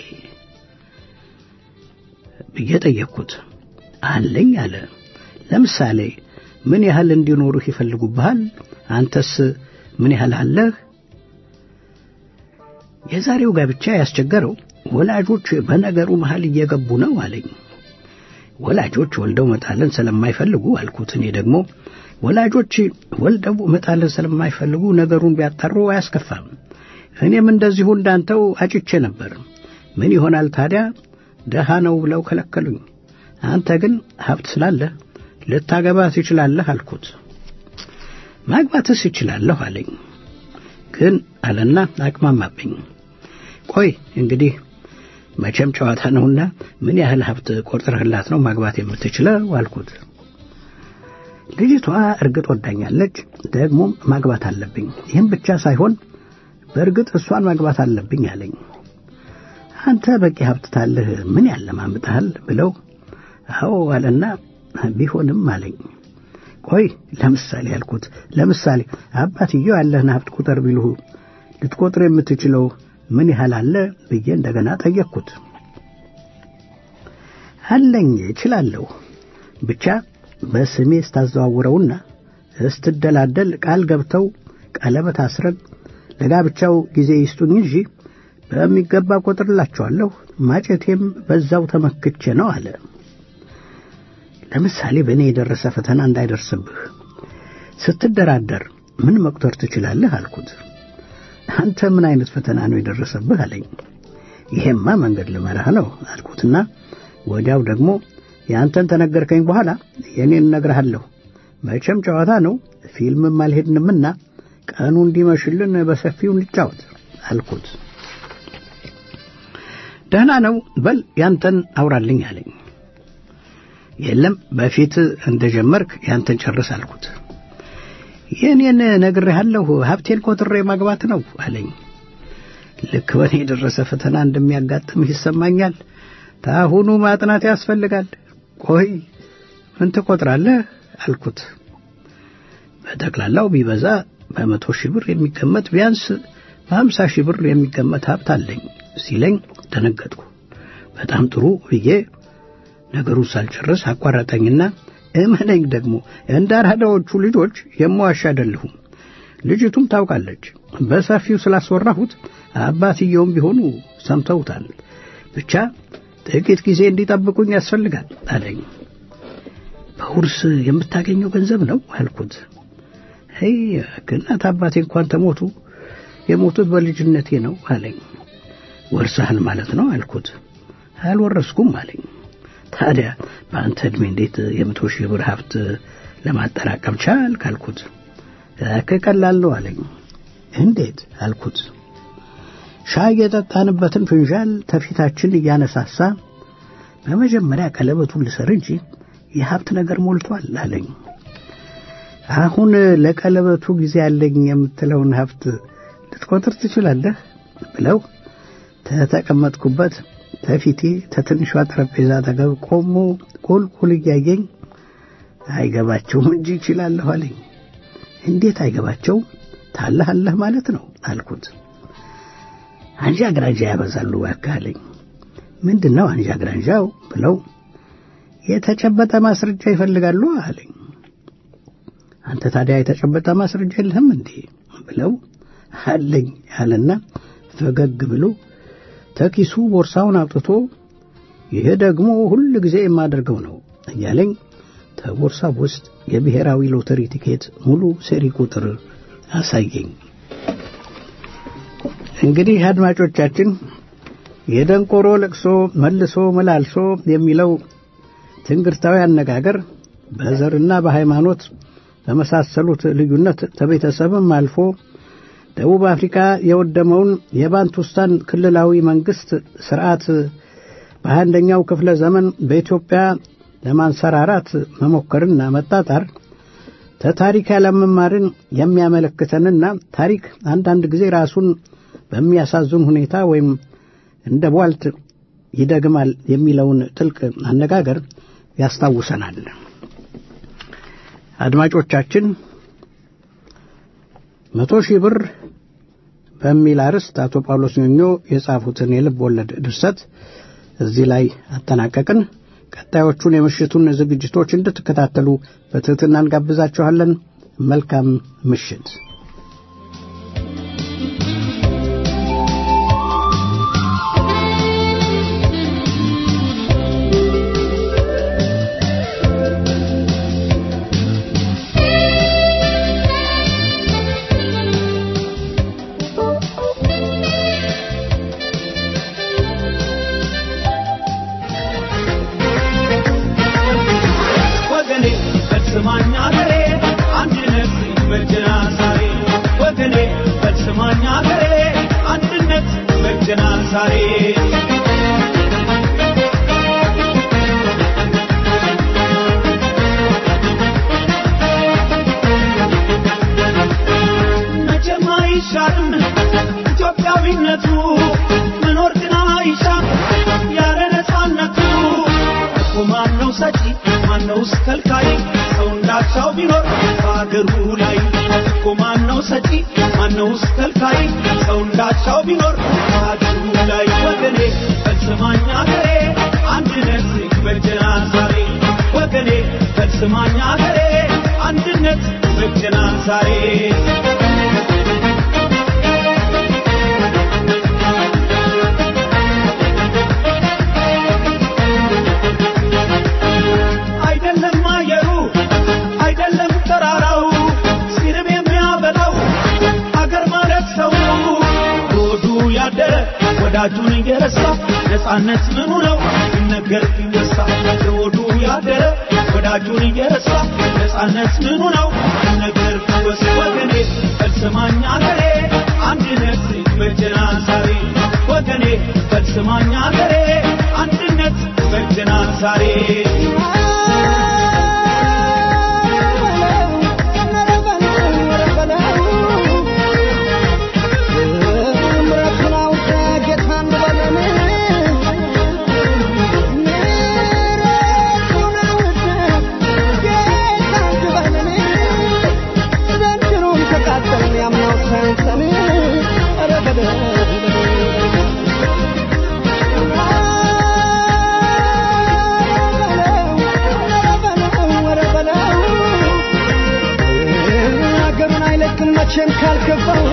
S2: ብዬ ጠየቅኩት። አለኝ አለ። ለምሳሌ ምን ያህል እንዲኖሩህ ይፈልጉብሃል? አንተስ ምን ያህል አለህ? የዛሬው ጋብቻ ያስቸገረው ወላጆች በነገሩ መሃል እየገቡ ነው አለኝ። ወላጆች ወልደው መጣልን ስለማይፈልጉ አልኩት። እኔ ደግሞ ወላጆች ወልደው መጣልን ስለማይፈልጉ ነገሩን ቢያጣሩ አያስከፋም። እኔም እንደዚሁ እንዳንተው አጭቼ ነበር። ምን ይሆናል ታዲያ ደሃ ነው ብለው ከለከሉኝ። አንተ ግን ሀብት ስላለህ ልታገባ ትችላለህ አልኩት። ማግባትስ ይችላለሁ አለኝ። ግን አለና አቅማማብኝ። ቆይ እንግዲህ መቼም ጨዋታ ነውና ምን ያህል ሀብት ቆጥረህላት ነው ማግባት የምትችለው አልኩት። ልጅቷ እርግጥ ወዳኛለች፣ ደግሞም ማግባት አለብኝ። ይህም ብቻ ሳይሆን በእርግጥ እሷን ማግባት አለብኝ አለኝ። አንተ በቂ ሀብት ታለህ ምን ያለማምጥሃል ብለው አዎ አለና ቢሆንም አለኝ። ቆይ ለምሳሌ ያልኩት ለምሳሌ አባትየው ያለህን ሀብት ቁጥር ቢልሁ ልትቆጥር የምትችለው ምን ያህል አለ ብዬ እንደገና ጠየቅኩት። አለኝ እችላለሁ፣ ብቻ በስሜ ስታዘዋውረውና እስትደላደል ቃል ገብተው ቀለበት አስረግ ለጋብቻው ጊዜ ይስጡኝ እንጂ በሚገባ ቆጥርላቸዋለሁ። ማጨቴም በዛው ተመክቼ ነው አለ። ለምሳሌ በእኔ የደረሰ ፈተና እንዳይደርስብህ ስትደራደር ምን መቁጠር ትችላለህ አልኩት። አንተ ምን አይነት ፈተና ነው የደረሰብህ አለኝ። ይሄማ መንገድ ልመራህ ነው አልኩትና ወዲያው ደግሞ የአንተን ተነገርከኝ በኋላ የእኔን እነግርሃለሁ። መቼም ጨዋታ ነው፣ ፊልምም አልሄድንምና ቀኑ እንዲመሽልን በሰፊው እንጫወት አልኩት። ደህና ነው፣ በል ያንተን አውራልኝ አለኝ። የለም በፊት እንደጀመርክ ያንተን ጨርስ አልኩት። የእኔን ነግሬሃለሁ፣ ሀብቴን ቆጥሬ ማግባት ነው አለኝ። ልክ በእኔ የደረሰ ፈተና እንደሚያጋጥምህ ይሰማኛል። ታሁኑ ማጥናት ያስፈልጋል። ቆይ ምን ትቆጥራለህ አልኩት። በጠቅላላው ቢበዛ በመቶ ሺህ ብር የሚገመት ቢያንስ በሀምሳ ሺህ ብር የሚገመት ሀብት አለኝ ሲለኝ ደነገጥኩ። በጣም ጥሩ ብዬ ነገሩን ሳልጨርስ አቋረጠኝና እመነኝ ደግሞ እንደ አራዳዎቹ ልጆች የማዋሽ አይደለሁም። ልጅቱም ታውቃለች። በሰፊው ስላስወራሁት አባትየውም ቢሆኑ ሰምተውታል። ብቻ ጥቂት ጊዜ እንዲጠብቁኝ ያስፈልጋል አለኝ። በውርስ የምታገኘው ገንዘብ ነው አልኩት። አይ እናት አባቴ እንኳን ተሞቱ፣ የሞቱት በልጅነቴ ነው አለኝ። ወርሰሃል ማለት ነው አልኩት። አልወረስኩም አለኝ። ታዲያ በአንተ ዕድሜ እንዴት የመቶ ሺህ ብር ሀብት ለማጠራቀም ቻልክ አልኩት። ቀላል ነው አለኝ። እንዴት አልኩት። ሻይ የጠጣንበትን ፍንዣል ተፊታችን እያነሳሳ በመጀመሪያ ቀለበቱን ልሰር እንጂ የሀብት ነገር ሞልቷል አለኝ። አሁን ለቀለበቱ ጊዜ ያለኝ የምትለውን ሀብት ልትቆጥር ትችላለህ ብለው ተተቀመጥኩበት ተፊቴ ተትንሿ ጠረጴዛ አጠገብ ቆሞ ቁልቁል እያየኝ አይገባቸውም እንጂ ይችላለሁ አለኝ። እንዴት አይገባቸው ታለሃለህ ማለት ነው አልኩት። አንዣ ግራንዣ ያበዛሉ እባክህ አለኝ። ምንድን ነው አንዣ ግራንዣው ብለው የተጨበጠ ማስረጃ ይፈልጋሉ አለኝ። አንተ ታዲያ የተጨበጠ ማስረጃ የለህም እንዴ ብለው አለኝ አለና ፈገግ ብሎ ተኪሱ ቦርሳውን አውጥቶ ይሄ ደግሞ ሁል ጊዜ የማደርገው ነው እያለኝ ተቦርሳው ውስጥ የብሔራዊ ሎተሪ ቲኬት ሙሉ ሴሪ ቁጥር አሳየኝ። እንግዲህ አድማጮቻችን የደንቆሮ ለቅሶ መልሶ መላልሶ የሚለው ትንግርታዊ አነጋገር በዘርና በሃይማኖት በመሳሰሉት ልዩነት ከቤተሰብም አልፎ ደቡብ አፍሪካ የወደመውን የባንቱስታን ክልላዊ መንግስት ስርዓት በአንደኛው ክፍለ ዘመን በኢትዮጵያ ለማንሰራራት መሞከርና መጣጣር ተታሪክ ያለመማርን የሚያመለክተንና ታሪክ አንዳንድ ጊዜ ራሱን በሚያሳዝን ሁኔታ ወይም እንደ ቧልት ይደግማል የሚለውን ጥልቅ አነጋገር ያስታውሰናል። አድማጮቻችን መቶ ሺህ ብር በሚል አርዕስት አቶ ጳውሎስ ኞኞ የጻፉትን የልብ ወለድ ድርሰት እዚህ ላይ አጠናቀቅን። ቀጣዮቹን የምሽቱን ዝግጅቶች እንድትከታተሉ በትህትና እንጋብዛችኋለን። መልካም ምሽት።
S3: ፈጽማኝ አገሬ አንድነት በጀናል ዛሬ መቼም አይሻርም ኢትዮጵያዊነቱ መኖር ግን አይሻም ያለ ነፃነቱ እኮ ማነው ሰጪ ማነውስ ከልካይ ሰው እንዳቻው ቢኖር በአገሩ ላይ እኮ ማነው ሰጪ ማነውስ ከልካይ ሰው እንዳቻው ቢኖር በአገሩ ላይ ወገኔ ፈጽማኝ አገሬ አንድነት በጀናል ዛሬ ወገኔ ፈጽማኝ አገሬ አንድነት በጀናል ዛሬ አይደለም አየሩ አይደለም ተራራው ሲርብ የሚያበላው አገር ማለት ሰው ሆዱ ያደረ ወዳጁን እየረሳ ነፃነት ምኑ ነው ይነገር ቢወሳ ሆዱ ያደረ ወዳጁን እየረሳ ነፃነት ምኑ ነው ይነገር ቢወሳ ወገኔ ፈጽማኝ አገሬ አንድነት በጀናል ዛሬ ወገኔ ፈጽማኝ አገሬ አንድነት በጀናል ዛሬ
S4: ሀገሩን አይለቅም መቼም ካልገባው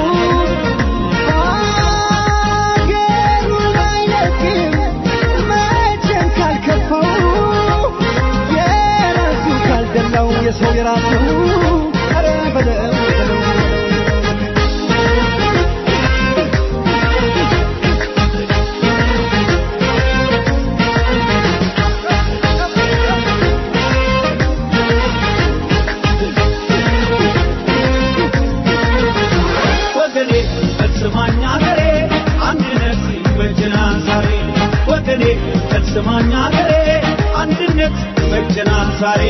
S4: ሀገሩን አይለቅም መቼም ካልከፋው የራሱ ካልደላው የሰው የራሱ ኧረ በለው በለው
S3: ወገኔ ፈጽማኝ አገሬ አንድነት በጀናል ዛሬ ወገኔ ፈጽማኝ አገሬ አንድነት በጀናል ዛሬ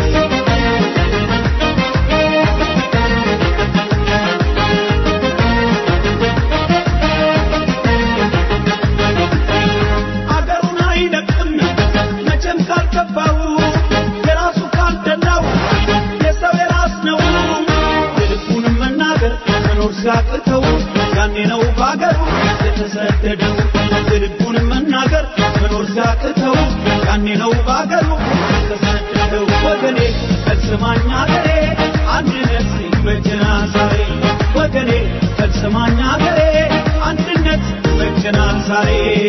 S3: አገሩን አይለቅም መቼም ካልከፋው የራሱ ካልደላው የሰው የራስ ነው የልቡንም መናገር መኖር ሲያቅተው ያኔ ነው በአገሩ የተሰደደው የልቡንም መናገር መኖር ሲያቅተው ያኔ ነው በአገሩ የተሰደደው ወገኔ ፈጽማኝ አገሬ አንድነት በጀናል ዛሬ ወገኔ ፈጽማኝ አገሬ አንድነት በጀናል ዛሬ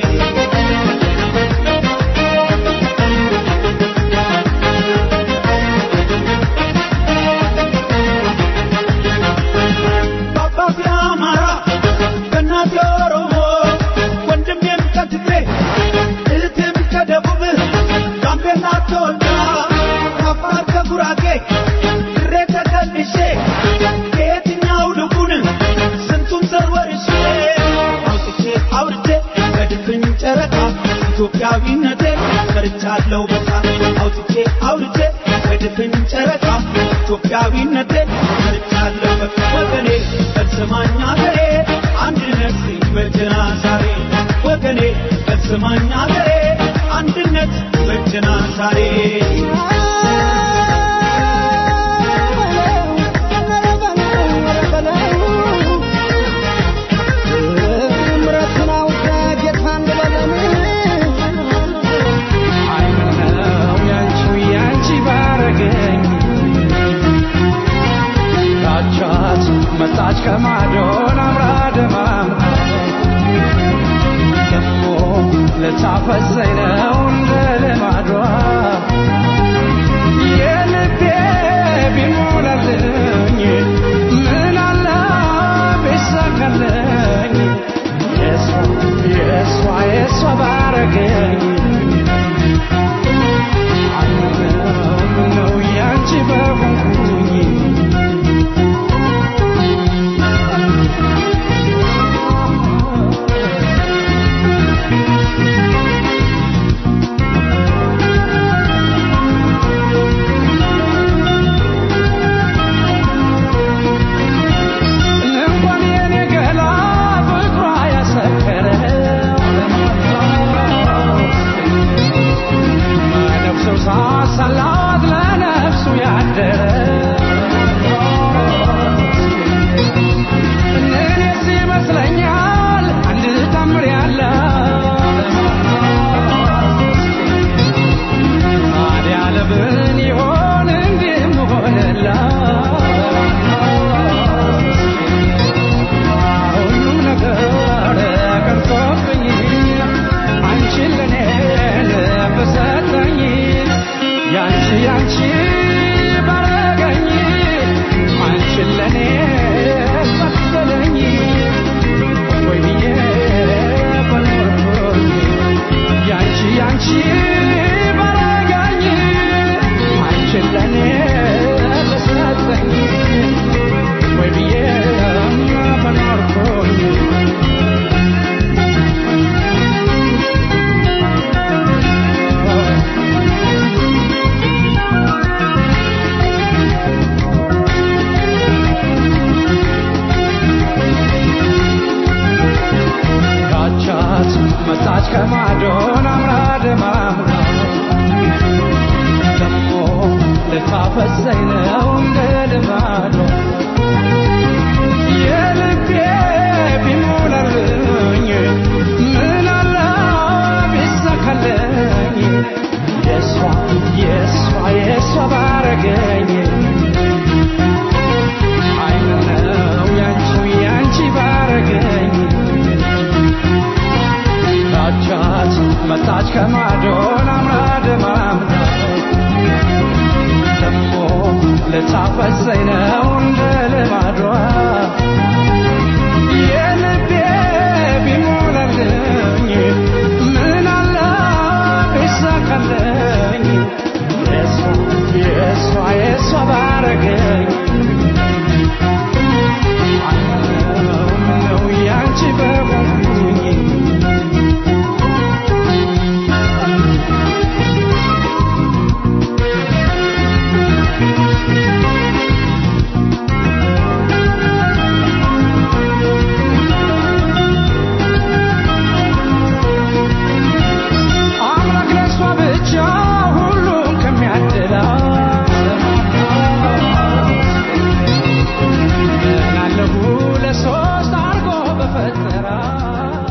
S3: በአባቴ አማራ በእናቴ ኦሮሞ ወንድሜም ከትግሬ እህቴም ከደቡብ ጋምቤላ ተወልዳ ከአፋር ከጉራጌ ድሬ ተከልሼ ከየትኛው ልቡን ስንቱን ዘር ወርሼ አውጥቼ አውርቼ በድፍን ጨረቃ ኢትዮጵያዊነቴ ሰርቻለሁ በቃ አውጥቼ አውርቼ በድፍን ጨረቃ ኢትዮጵያዊነቴ ሰርቻለሁ በቃ ወገኔ ፈጽማኝ አገሬ አንድነት በጀናል ዛሬ ወገኔ ፈጽማኝ አገሬ አንድነት በጀናል ዛሬ
S4: ምረቱን አውቀ ጌታ እንበለን
S5: አይነው ያንቺ ያንቺ ባረገኝ ታቻት መጣች ከማዶን አምራ ደማምራ ደሞ ልታፈዘኝ ነው እንደ ልማዷ የልቤ ቢሞላልኝ ምን አለ ቢሳካልኝ የሷ የሷ የሷ ባረገኝ ነው ያንቺ በሆንኩኝ ያንቺ ባረገኝ አንቺን ለኔ መሰለኝ ወይ ብዬ በኖርኩኝ ያንቺ ያንቺ ባረገኝ አንቺን ለኔ ተሰጠኝ ወይ ብዬ በኖርኩኝ ካቻት መጣች ከማዶን አምራ ደማምራ ደሞ ልታፈሰኝ ነው እንደ ልማዷ የልቤ ቢሞላልኝ ምን አለ ቢሳካልኝ የሷ የሷ የሷ ባረገኝ አይኑ ነው ያንቺ ያንቺ ባረገኝ ታቻት መጣች ከማዶን አምራ ደማምራ ደሞ ልታፈሰኝ ነው እንደ ልማዷ የልቤ ቢሞላልኝ ምን አለ ቢሳካልኝ የሷ የሷ የሷ ባረገኝ አይነው ነው ያንቺ በሆንኩኝ አምላክ ለእሷ ብቻ ሁሉም ከሚያድላት ምናለሁ ለሶስት አርጎ በፈጠራት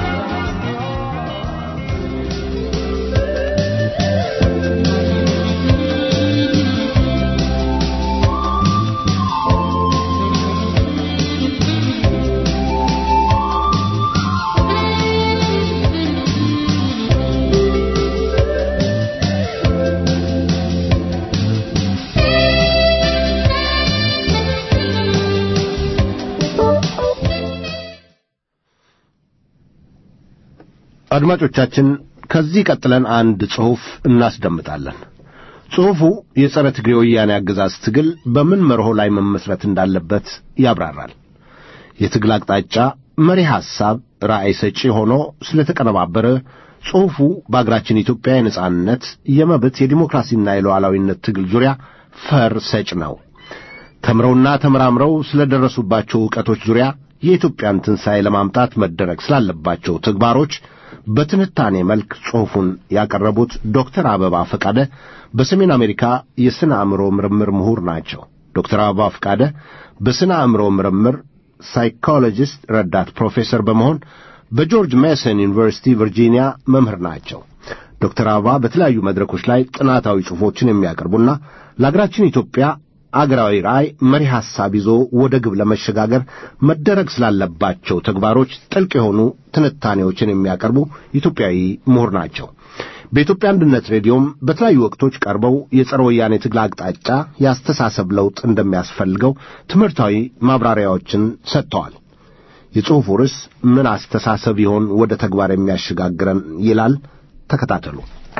S6: አድማጮቻችን ከዚህ ቀጥለን አንድ ጽሑፍ እናስደምጣለን። ጽሑፉ የጸረ ትግሬ ወያኔ አገዛዝ ትግል በምን መርሆ ላይ መመስረት እንዳለበት ያብራራል። የትግል አቅጣጫ፣ መሪ ሐሳብ፣ ራዕይ ሰጪ ሆኖ ስለተቀነባበረ ጽሑፉ በአገራችን ኢትዮጵያ የነጻነት፣ የመብት፣ የዲሞክራሲና የሉዓላዊነት ትግል ዙሪያ ፈር ሰጭ ነው። ተምረውና ተመራምረው ስለደረሱባቸው ዕውቀቶች ዙሪያ የኢትዮጵያን ትንሣኤ ለማምጣት መደረግ ስላለባቸው ተግባሮች በትንታኔ መልክ ጽሑፉን ያቀረቡት ዶክተር አበባ ፈቃደ በሰሜን አሜሪካ የሥነ አእምሮ ምርምር ምሁር ናቸው። ዶክተር አበባ ፈቃደ በሥነ አእምሮ ምርምር ሳይኮሎጂስት ረዳት ፕሮፌሰር በመሆን በጆርጅ ሜሰን ዩኒቨርሲቲ ቨርጂኒያ መምህር ናቸው። ዶክተር አበባ በተለያዩ መድረኮች ላይ ጥናታዊ ጽሑፎችን የሚያቀርቡና ለአገራችን ኢትዮጵያ አገራዊ ራዕይ መሪ ሐሳብ ይዞ ወደ ግብ ለመሸጋገር መደረግ ስላለባቸው ተግባሮች ጥልቅ የሆኑ ትንታኔዎችን የሚያቀርቡ ኢትዮጵያዊ ምሁር ናቸው። በኢትዮጵያ አንድነት ሬዲዮም በተለያዩ ወቅቶች ቀርበው የጸረ ወያኔ ትግል አቅጣጫ የአስተሳሰብ ለውጥ እንደሚያስፈልገው ትምህርታዊ ማብራሪያዎችን ሰጥተዋል። የጽሑፉ ርዕስ ምን አስተሳሰብ ይሆን ወደ ተግባር የሚያሸጋግረን ይላል። ተከታተሉ።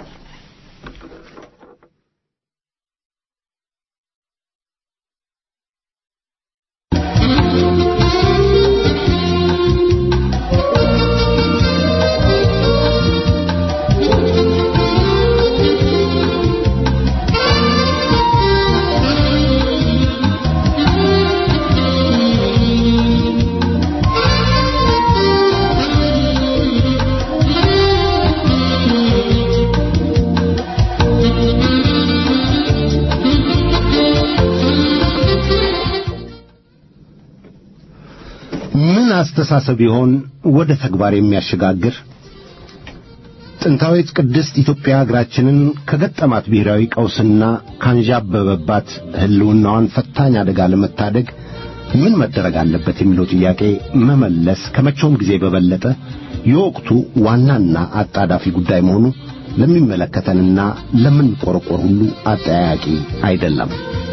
S6: ምን አስተሳሰብ ይሆን ወደ ተግባር የሚያሸጋግር? ጥንታዊት ቅድስት ኢትዮጵያ አገራችንን ከገጠማት ብሔራዊ ቀውስና ካንዣበበባት ሕልውናዋን ፈታኝ አደጋ ለመታደግ ምን መደረግ አለበት የሚለው ጥያቄ መመለስ ከመቼውም ጊዜ በበለጠ የወቅቱ ዋናና አጣዳፊ ጉዳይ መሆኑ ለሚመለከተንና ለምንቆረቆር ሁሉ አጠያያቂ አይደለም።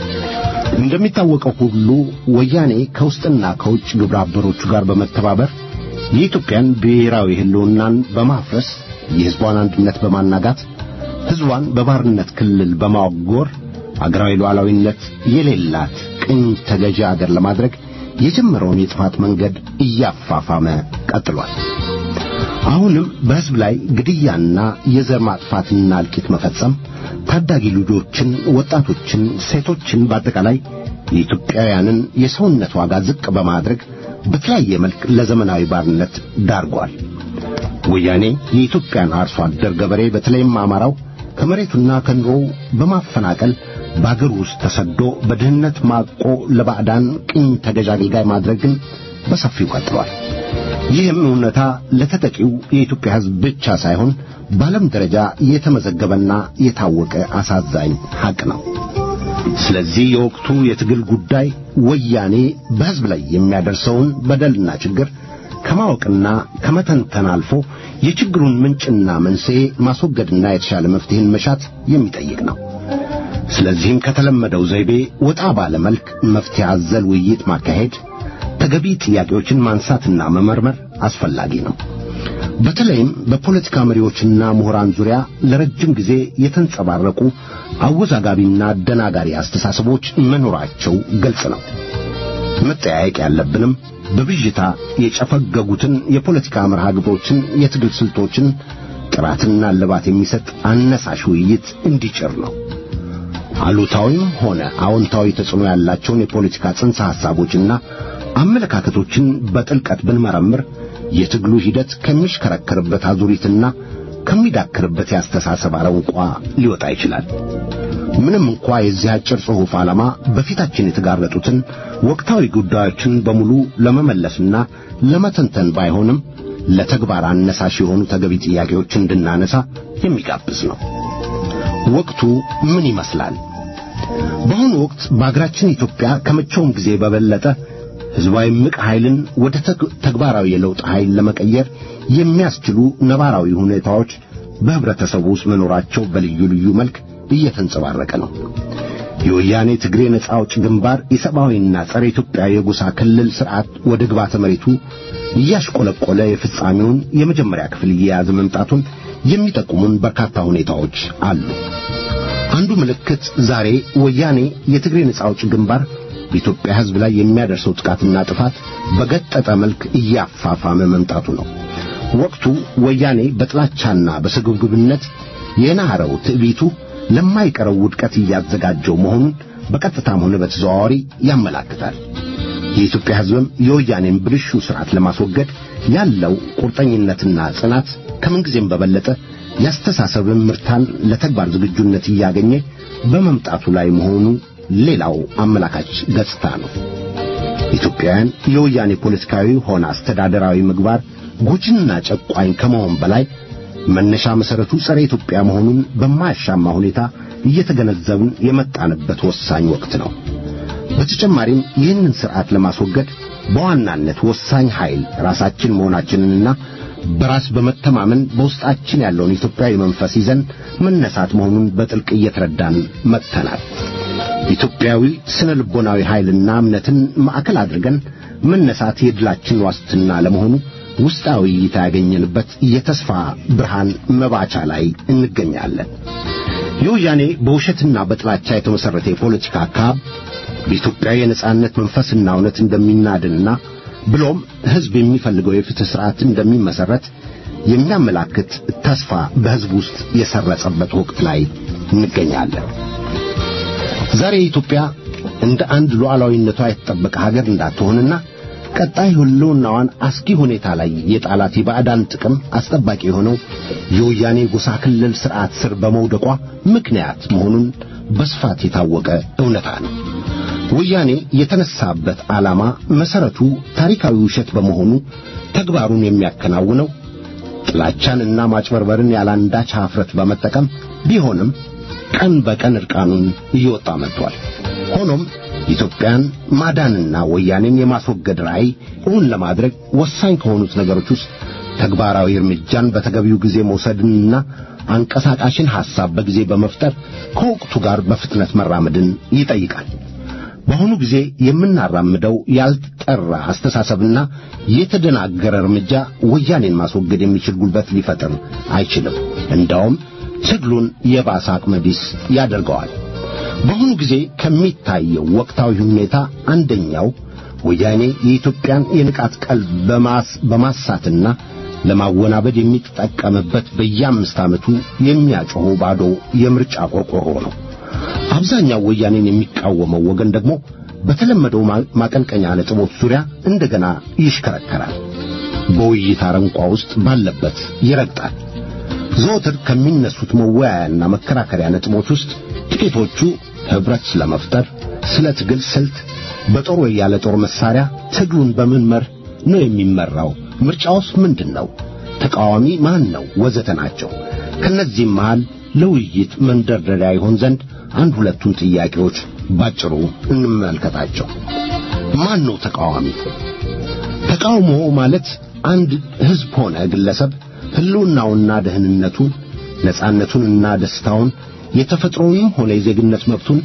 S6: እንደሚታወቀው ሁሉ ወያኔ ከውስጥና ከውጭ ግብረ አበሮቹ ጋር በመተባበር የኢትዮጵያን ብሔራዊ ሕልውናን በማፍረስ የሕዝቧን አንድነት በማናጋት ሕዝቧን በባርነት ክልል በማጎር አገራዊ ሉዓላዊነት የሌላት ቅኝ ተገዢ አገር ለማድረግ የጀመረውን የጥፋት መንገድ እያፋፋመ ቀጥሏል። አሁንም በሕዝብ ላይ ግድያና የዘር ማጥፋትና እልቂት መፈጸም ታዳጊ ልጆችን፣ ወጣቶችን፣ ሴቶችን በአጠቃላይ የኢትዮጵያውያንን የሰውነት ዋጋ ዝቅ በማድረግ በተለያየ መልክ ለዘመናዊ ባርነት ዳርጓል። ወያኔ የኢትዮጵያን አርሶ አደር ገበሬ በተለይም አማራው ከመሬቱና ከኑሮው በማፈናቀል በአገር ውስጥ ተሰዶ በድህነት ማቆ ለባዕዳን ቅኝ ተገዥ አገልጋይ ማድረግን በሰፊው ቀጥሏል። ይህም እውነታ ለተጠቂው የኢትዮጵያ ሕዝብ ብቻ ሳይሆን በዓለም ደረጃ የተመዘገበና የታወቀ አሳዛኝ ሐቅ ነው። ስለዚህ የወቅቱ የትግል ጉዳይ ወያኔ በሕዝብ ላይ የሚያደርሰውን በደልና ችግር ከማወቅና ከመተንተን አልፎ የችግሩን ምንጭና መንስኤ ማስወገድና የተሻለ መፍትሄን መሻት የሚጠይቅ ነው። ስለዚህም ከተለመደው ዘይቤ ወጣ ባለ መልክ መፍትሄ አዘል ውይይት ማካሄድ፣ ተገቢ ጥያቄዎችን ማንሳትና መመርመር አስፈላጊ ነው። በተለይም በፖለቲካ መሪዎችና ምሁራን ዙሪያ ለረጅም ጊዜ የተንጸባረቁ አወዛጋቢና አደናጋሪ አስተሳሰቦች መኖራቸው ግልጽ ነው። መጠያየቅ ያለብንም በብዥታ የጨፈገጉትን የፖለቲካ መርሃ ግብሮችን፣ የትግል ስልቶችን ጥራትና እልባት የሚሰጥ አነሳሽ ውይይት እንዲጭር ነው። አሉታዊም ሆነ አዎንታዊ ተጽዕኖ ያላቸውን የፖለቲካ ጽንሰ ሐሳቦችና አመለካከቶችን በጥልቀት ብንመረምር የትግሉ ሂደት ከሚሽከረከርበት አዙሪትና ከሚዳክርበት የአስተሳሰብ አረንቋ ሊወጣ ይችላል። ምንም እንኳ የዚህ አጭር ጽሑፍ ዓላማ በፊታችን የተጋረጡትን ወቅታዊ ጉዳዮችን በሙሉ ለመመለስና ለመተንተን ባይሆንም ለተግባር አነሳሽ የሆኑ ተገቢ ጥያቄዎችን እንድናነሳ የሚጋብዝ ነው። ወቅቱ ምን ይመስላል? በአሁኑ ወቅት በአገራችን ኢትዮጵያ ከመቼውም ጊዜ በበለጠ ሕዝባዊ ምቅ ኃይልን ወደ ተግባራዊ የለውጥ ኃይል ለመቀየር የሚያስችሉ ነባራዊ ሁኔታዎች በህብረተሰቡ ውስጥ መኖራቸው በልዩ ልዩ መልክ እየተንጸባረቀ ነው። የወያኔ ትግሬ ነጻ አውጭ ግንባር የሰብአዊና ጸረ ኢትዮጵያ የጎሳ ክልል ሥርዓት ወደ ግባተ መሬቱ እያሽቆለቆለ የፍጻሜውን የመጀመሪያ ክፍል እየያዘ መምጣቱን የሚጠቁሙን በርካታ ሁኔታዎች አሉ። አንዱ ምልክት ዛሬ ወያኔ የትግሬ ነጻ አውጭ ግንባር በኢትዮጵያ ሕዝብ ላይ የሚያደርሰው ጥቃትና ጥፋት በገጠጠ መልክ እያፋፋመ መምጣቱ ነው። ወቅቱ ወያኔ በጥላቻና በስግብግብነት የናረው ትዕቢቱ ለማይቀረው ውድቀት እያዘጋጀው መሆኑን በቀጥታም ሆነ በተዘዋዋሪ ያመላክታል። የኢትዮጵያ ሕዝብም የወያኔን ብልሹ ሥርዓት ለማስወገድ ያለው ቁርጠኝነትና ጽናት ከምንጊዜም በበለጠ ያስተሳሰብን ምርታን ለተግባር ዝግጁነት እያገኘ በመምጣቱ ላይ መሆኑ ሌላው አመላካች ገጽታ ነው። ኢትዮጵያውያን የወያኔ ፖለቲካዊ ሆነ አስተዳደራዊ ምግባር ጎጂና ጨቋኝ ከመሆን በላይ መነሻ መሠረቱ ጸረ ኢትዮጵያ መሆኑን በማያሻማ ሁኔታ እየተገነዘብን የመጣንበት ወሳኝ ወቅት ነው። በተጨማሪም ይህንን ሥርዓት ለማስወገድ በዋናነት ወሳኝ ኃይል ራሳችን መሆናችንንና በራስ በመተማመን በውስጣችን ያለውን ኢትዮጵያዊ መንፈስ ይዘን መነሳት መሆኑን በጥልቅ እየተረዳን መጥተናል። ኢትዮጵያዊ ስነ ልቦናዊ ኃይልና እምነትን ማዕከል አድርገን መነሳት የድላችን ዋስትና ለመሆኑ ውስጣዊ እይታ ያገኘንበት የተስፋ ብርሃን መባቻ ላይ እንገኛለን። የወያኔ በውሸትና በጥላቻ የተመሠረተ የፖለቲካ አካብ በኢትዮጵያ የነጻነት መንፈስና እውነት እንደሚናድንና ብሎም ሕዝብ የሚፈልገው የፍትሕ ሥርዓት እንደሚመሠረት የሚያመላክት ተስፋ በሕዝብ ውስጥ የሰረጸበት ወቅት ላይ እንገኛለን። ዛሬ ኢትዮጵያ እንደ አንድ ሉዓላዊነቷ የተጠበቀ ሀገር እንዳትሆንና ቀጣይ ሕልውናዋን አስጊ ሁኔታ ላይ የጣላት የባዕዳን ጥቅም አስጠባቂ የሆነው የወያኔ ጎሳ ክልል ሥርዓት ስር በመውደቋ ምክንያት መሆኑን በስፋት የታወቀ እውነታ ነው። ወያኔ የተነሳበት ዓላማ መሠረቱ ታሪካዊ ውሸት በመሆኑ ተግባሩን የሚያከናውነው ጥላቻንና ማጭበርበርን ያላንዳች ኀፍረት በመጠቀም ቢሆንም ቀን በቀን ዕርቃኑን እየወጣ መጥቷል። ሆኖም ኢትዮጵያን ማዳንና ወያኔን የማስወገድ ራዕይ እውን ለማድረግ ወሳኝ ከሆኑት ነገሮች ውስጥ ተግባራዊ እርምጃን በተገቢው ጊዜ መውሰድንና አንቀሳቃሽን ሐሳብ በጊዜ በመፍጠር ከወቅቱ ጋር በፍጥነት መራመድን ይጠይቃል። በአሁኑ ጊዜ የምናራምደው ያልጠራ አስተሳሰብና የተደናገረ እርምጃ ወያኔን ማስወገድ የሚችል ጉልበት ሊፈጥር አይችልም። እንዳውም ትግሉን የባሰ አቅመቢስ ያደርገዋል። በአሁኑ ጊዜ ከሚታየው ወቅታዊ ሁኔታ አንደኛው ወያኔ የኢትዮጵያን የንቃት ቀልብ በማሳትና ለማወናበድ የሚጠቀምበት በየአምስት ዓመቱ የሚያጮኸው ባዶ የምርጫ ቆርቆሮ ነው። አብዛኛው ወያኔን የሚቃወመው ወገን ደግሞ በተለመደው ማቀንቀኛ ነጥቦች ዙሪያ እንደገና ይሽከረከራል። በውይይት አረንቋ ውስጥ ባለበት ይረግጣል። ዘወትር ከሚነሱት መወያያና መከራከሪያ ነጥቦች ውስጥ ጥቂቶቹ ኅብረት ስለመፍጠር፣ ስለ ትግል ስልት፣ በጦር ወይ ያለ ጦር መሳሪያ ትግሉን በምን መርህ ነው የሚመራው፣ ምርጫውስ ምንድን ነው፣ ተቃዋሚ ማን ነው፣ ወዘተ ናቸው። ከነዚህም መሃል ለውይይት መንደርደሪያ ይሆን ዘንድ አንድ ሁለቱን ጥያቄዎች ባጭሩ እንመልከታቸው። ማን ነው ተቃዋሚ? ተቃውሞ ማለት አንድ ሕዝብ ሆነ ግለሰብ ሕልውናውና ደህንነቱን ነጻነቱንና ደስታውን የተፈጥሮውንም ሆነ የዜግነት መብቱን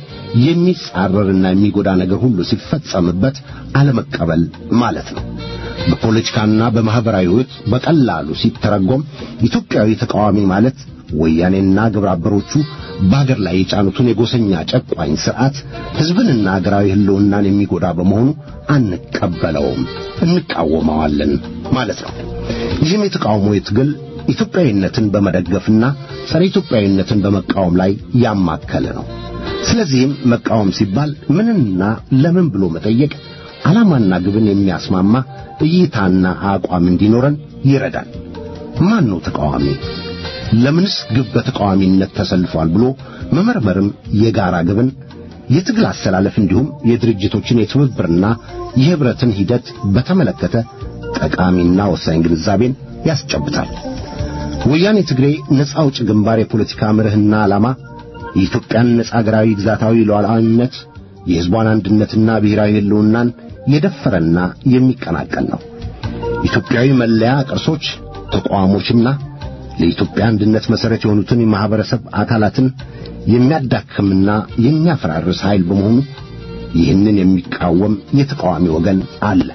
S6: የሚጻረርና የሚጎዳ ነገር ሁሉ ሲፈጸምበት አለመቀበል ማለት ነው። በፖለቲካና በማኅበራዊ ሕይወት በቀላሉ ሲተረጎም ኢትዮጵያዊ ተቃዋሚ ማለት ወያኔና ግብረ አበሮቹ በአገር ላይ የጫኑትን የጎሰኛ ጨቋኝ ሥርዓት ሕዝብንና አገራዊ ሕልውናን የሚጎዳ በመሆኑ አንቀበለውም፣ እንቃወመዋለን ማለት ነው። ይህም የተቃውሞ ትግል ኢትዮጵያዊነትን በመደገፍና ጸረ ኢትዮጵያዊነትን በመቃወም ላይ ያማከለ ነው። ስለዚህም መቃወም ሲባል ምንና ለምን ብሎ መጠየቅ ዓላማና ግብን የሚያስማማ እይታና አቋም እንዲኖረን ይረዳል። ማን ነው ተቃዋሚ? ለምንስ ግብ በተቃዋሚነት ተሰልፏል ብሎ መመርመርም የጋራ ግብን የትግል አሰላለፍ እንዲሁም የድርጅቶችን የትብብርና የኅብረትን ሂደት በተመለከተ ጠቃሚና ወሳኝ ግንዛቤን ያስጨብጣል። ወያኔ ትግሬ ነፃ አውጭ ግንባር የፖለቲካ መርህና ዓላማ የኢትዮጵያን ነፃ አገራዊ ግዛታዊ ሉዓላዊነት የሕዝቧን አንድነትና ብሔራዊ ሕልውናን የደፈረና የሚቀናቀል ነው። ኢትዮጵያዊ መለያ ቅርሶች፣ ተቋሞችና ለኢትዮጵያ አንድነት መሠረት የሆኑትን የማኅበረሰብ አካላትን የሚያዳክምና የሚያፈራርስ ኃይል በመሆኑ ይህንን የሚቃወም የተቃዋሚ ወገን አለ።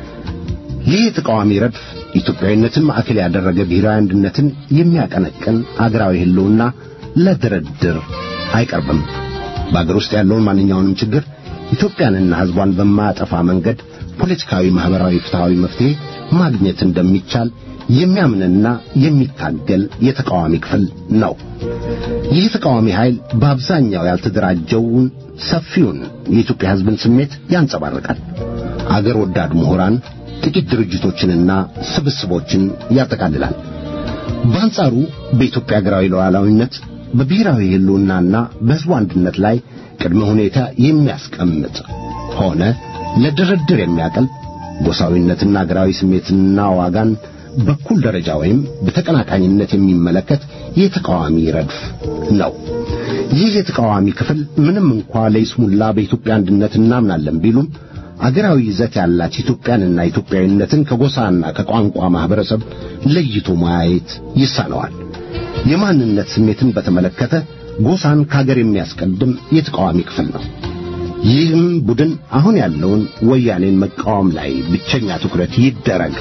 S6: ይህ የተቃዋሚ ረድፍ ኢትዮጵያዊነትን ማዕከል ያደረገ ብሔራዊ አንድነትን የሚያቀነቅን አገራዊ ሕልውና ለድርድር አይቀርብም። በአገር ውስጥ ያለውን ማንኛውንም ችግር ኢትዮጵያንና ሕዝቧን በማያጠፋ መንገድ ፖለቲካዊ፣ ማኅበራዊ፣ ፍትሐዊ መፍትሔ ማግኘት እንደሚቻል የሚያምንና የሚታገል የተቃዋሚ ክፍል ነው። ይህ ተቃዋሚ ኃይል በአብዛኛው ያልተደራጀውን ሰፊውን የኢትዮጵያ ሕዝብን ስሜት ያንጸባርቃል። አገር ወዳድ ምሁራን ጥቂት ድርጅቶችንና ስብስቦችን ያጠቃልላል። በአንጻሩ በኢትዮጵያ ሀገራዊ ሉዓላዊነት በብሔራዊ ሕልውናና በሕዝቡ አንድነት ላይ ቅድመ ሁኔታ የሚያስቀምጥ ሆነ ለድርድር የሚያቀልብ ጎሳዊነትና አገራዊ ስሜትና ዋጋን በኩል ደረጃ ወይም በተቀናቃኝነት የሚመለከት የተቃዋሚ ረድፍ ነው። ይህ የተቃዋሚ ክፍል ምንም እንኳ ለይስሙላ በኢትዮጵያ አንድነት እናምናለን ቢሉም አገራዊ ይዘት ያላች ኢትዮጵያንና ኢትዮጵያዊነትን ከጎሳና ከቋንቋ ማኅበረሰብ ለይቶ ማየት ይሳነዋል። የማንነት ስሜትን በተመለከተ ጎሳን ከአገር የሚያስቀድም የተቃዋሚ ክፍል ነው። ይህም ቡድን አሁን ያለውን ወያኔን መቃወም ላይ ብቸኛ ትኩረት ይደረግ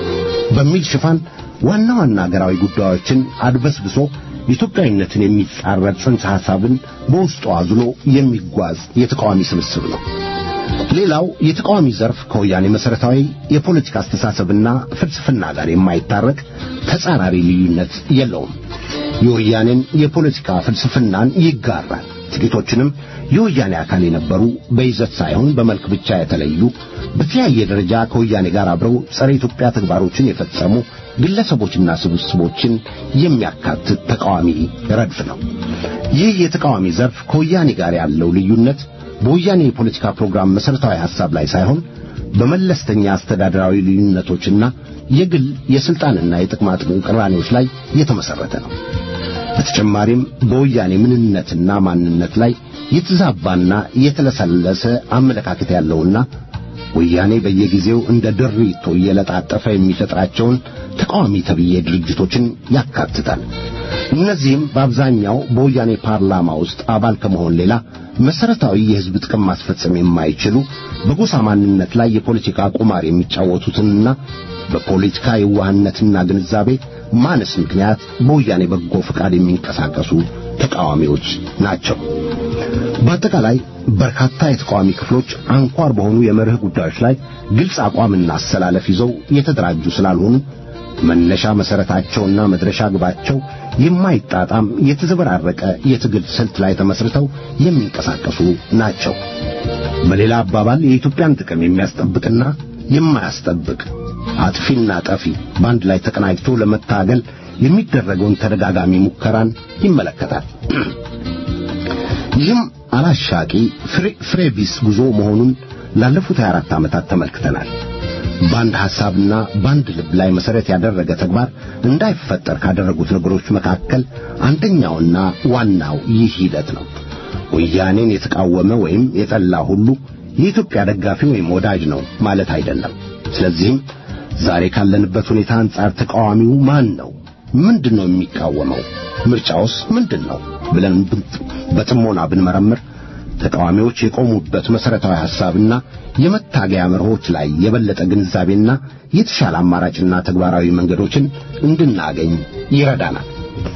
S6: በሚል ሽፋን ዋና ዋና አገራዊ ጉዳዮችን አድበስብሶ ኢትዮጵያዊነትን የሚጻረር ጽንሰ ሐሳብን በውስጡ አዝሎ የሚጓዝ የተቃዋሚ ስብስብ ነው። ሌላው የተቃዋሚ ዘርፍ ከወያኔ መሠረታዊ የፖለቲካ አስተሳሰብና ፍልስፍና ጋር የማይታረቅ ተጻራሪ ልዩነት የለውም። የወያኔን የፖለቲካ ፍልስፍናን ይጋራል። ጥቂቶችንም የወያኔ አካል የነበሩ በይዘት ሳይሆን በመልክ ብቻ የተለዩ በተለያየ ደረጃ ከወያኔ ጋር አብረው ጸረ ኢትዮጵያ ተግባሮችን የፈጸሙ ግለሰቦችና ስብስቦችን የሚያካትት ተቃዋሚ ረድፍ ነው። ይህ የተቃዋሚ ዘርፍ ከወያኔ ጋር ያለው ልዩነት በወያኔ የፖለቲካ ፕሮግራም መሠረታዊ ሐሳብ ላይ ሳይሆን በመለስተኛ አስተዳደራዊ ልዩነቶችና የግል የሥልጣንና የጥቅማ ጥቅም ቅራኔዎች ላይ የተመሠረተ ነው። በተጨማሪም በወያኔ ምንነትና ማንነት ላይ የተዛባና የተለሰለሰ አመለካከት ያለውና ወያኔ በየጊዜው እንደ ድሪቶ እየለጣጠፈ የሚፈጥራቸውን ተቃዋሚ ተብዬ ድርጅቶችን ያካትታል። እነዚህም በአብዛኛው በወያኔ ፓርላማ ውስጥ አባል ከመሆን ሌላ መሰረታዊ የሕዝብ ጥቅም ማስፈጸም የማይችሉ በጎሳ ማንነት ላይ የፖለቲካ ቁማር የሚጫወቱትንና በፖለቲካ የዋህነትና ግንዛቤ ማነስ ምክንያት በወያኔ በጎ ፈቃድ የሚንቀሳቀሱ ተቃዋሚዎች ናቸው። በአጠቃላይ በርካታ የተቃዋሚ ክፍሎች አንኳር በሆኑ የመርህ ጉዳዮች ላይ ግልጽ አቋምና አሰላለፍ ይዘው የተደራጁ ስላልሆኑ መነሻ መሰረታቸውና መድረሻ ግባቸው የማይጣጣም የተዘበራረቀ የትግል ስልት ላይ ተመስርተው የሚንቀሳቀሱ ናቸው። በሌላ አባባል የኢትዮጵያን ጥቅም የሚያስጠብቅና የማያስጠብቅ አጥፊና ጠፊ በአንድ ላይ ተቀናጅቶ ለመታገል የሚደረገውን ተደጋጋሚ ሙከራን ይመለከታል። ይህም አላሻቂ ፍሬ ቢስ ጉዞ መሆኑን ላለፉት 24 ዓመታት ተመልክተናል። በአንድ ሐሳብና በአንድ ልብ ላይ መሰረት ያደረገ ተግባር እንዳይፈጠር ካደረጉት ነገሮች መካከል አንደኛውና ዋናው ይህ ሂደት ነው። ወያኔን የተቃወመ ወይም የጠላ ሁሉ የኢትዮጵያ ደጋፊ ወይም ወዳጅ ነው ማለት አይደለም። ስለዚህም ዛሬ ካለንበት ሁኔታ አንጻር ተቃዋሚው ማን ነው? ምንድን ነው የሚቃወመው? ምርጫውስ ምንድን ነው ብለን በጥሞና ብንመረምር ተቃዋሚዎች የቆሙበት መሰረታዊ ሐሳብና የመታገያ መርሆች ላይ የበለጠ ግንዛቤና የተሻለ አማራጭና ተግባራዊ መንገዶችን እንድናገኝ ይረዳናል።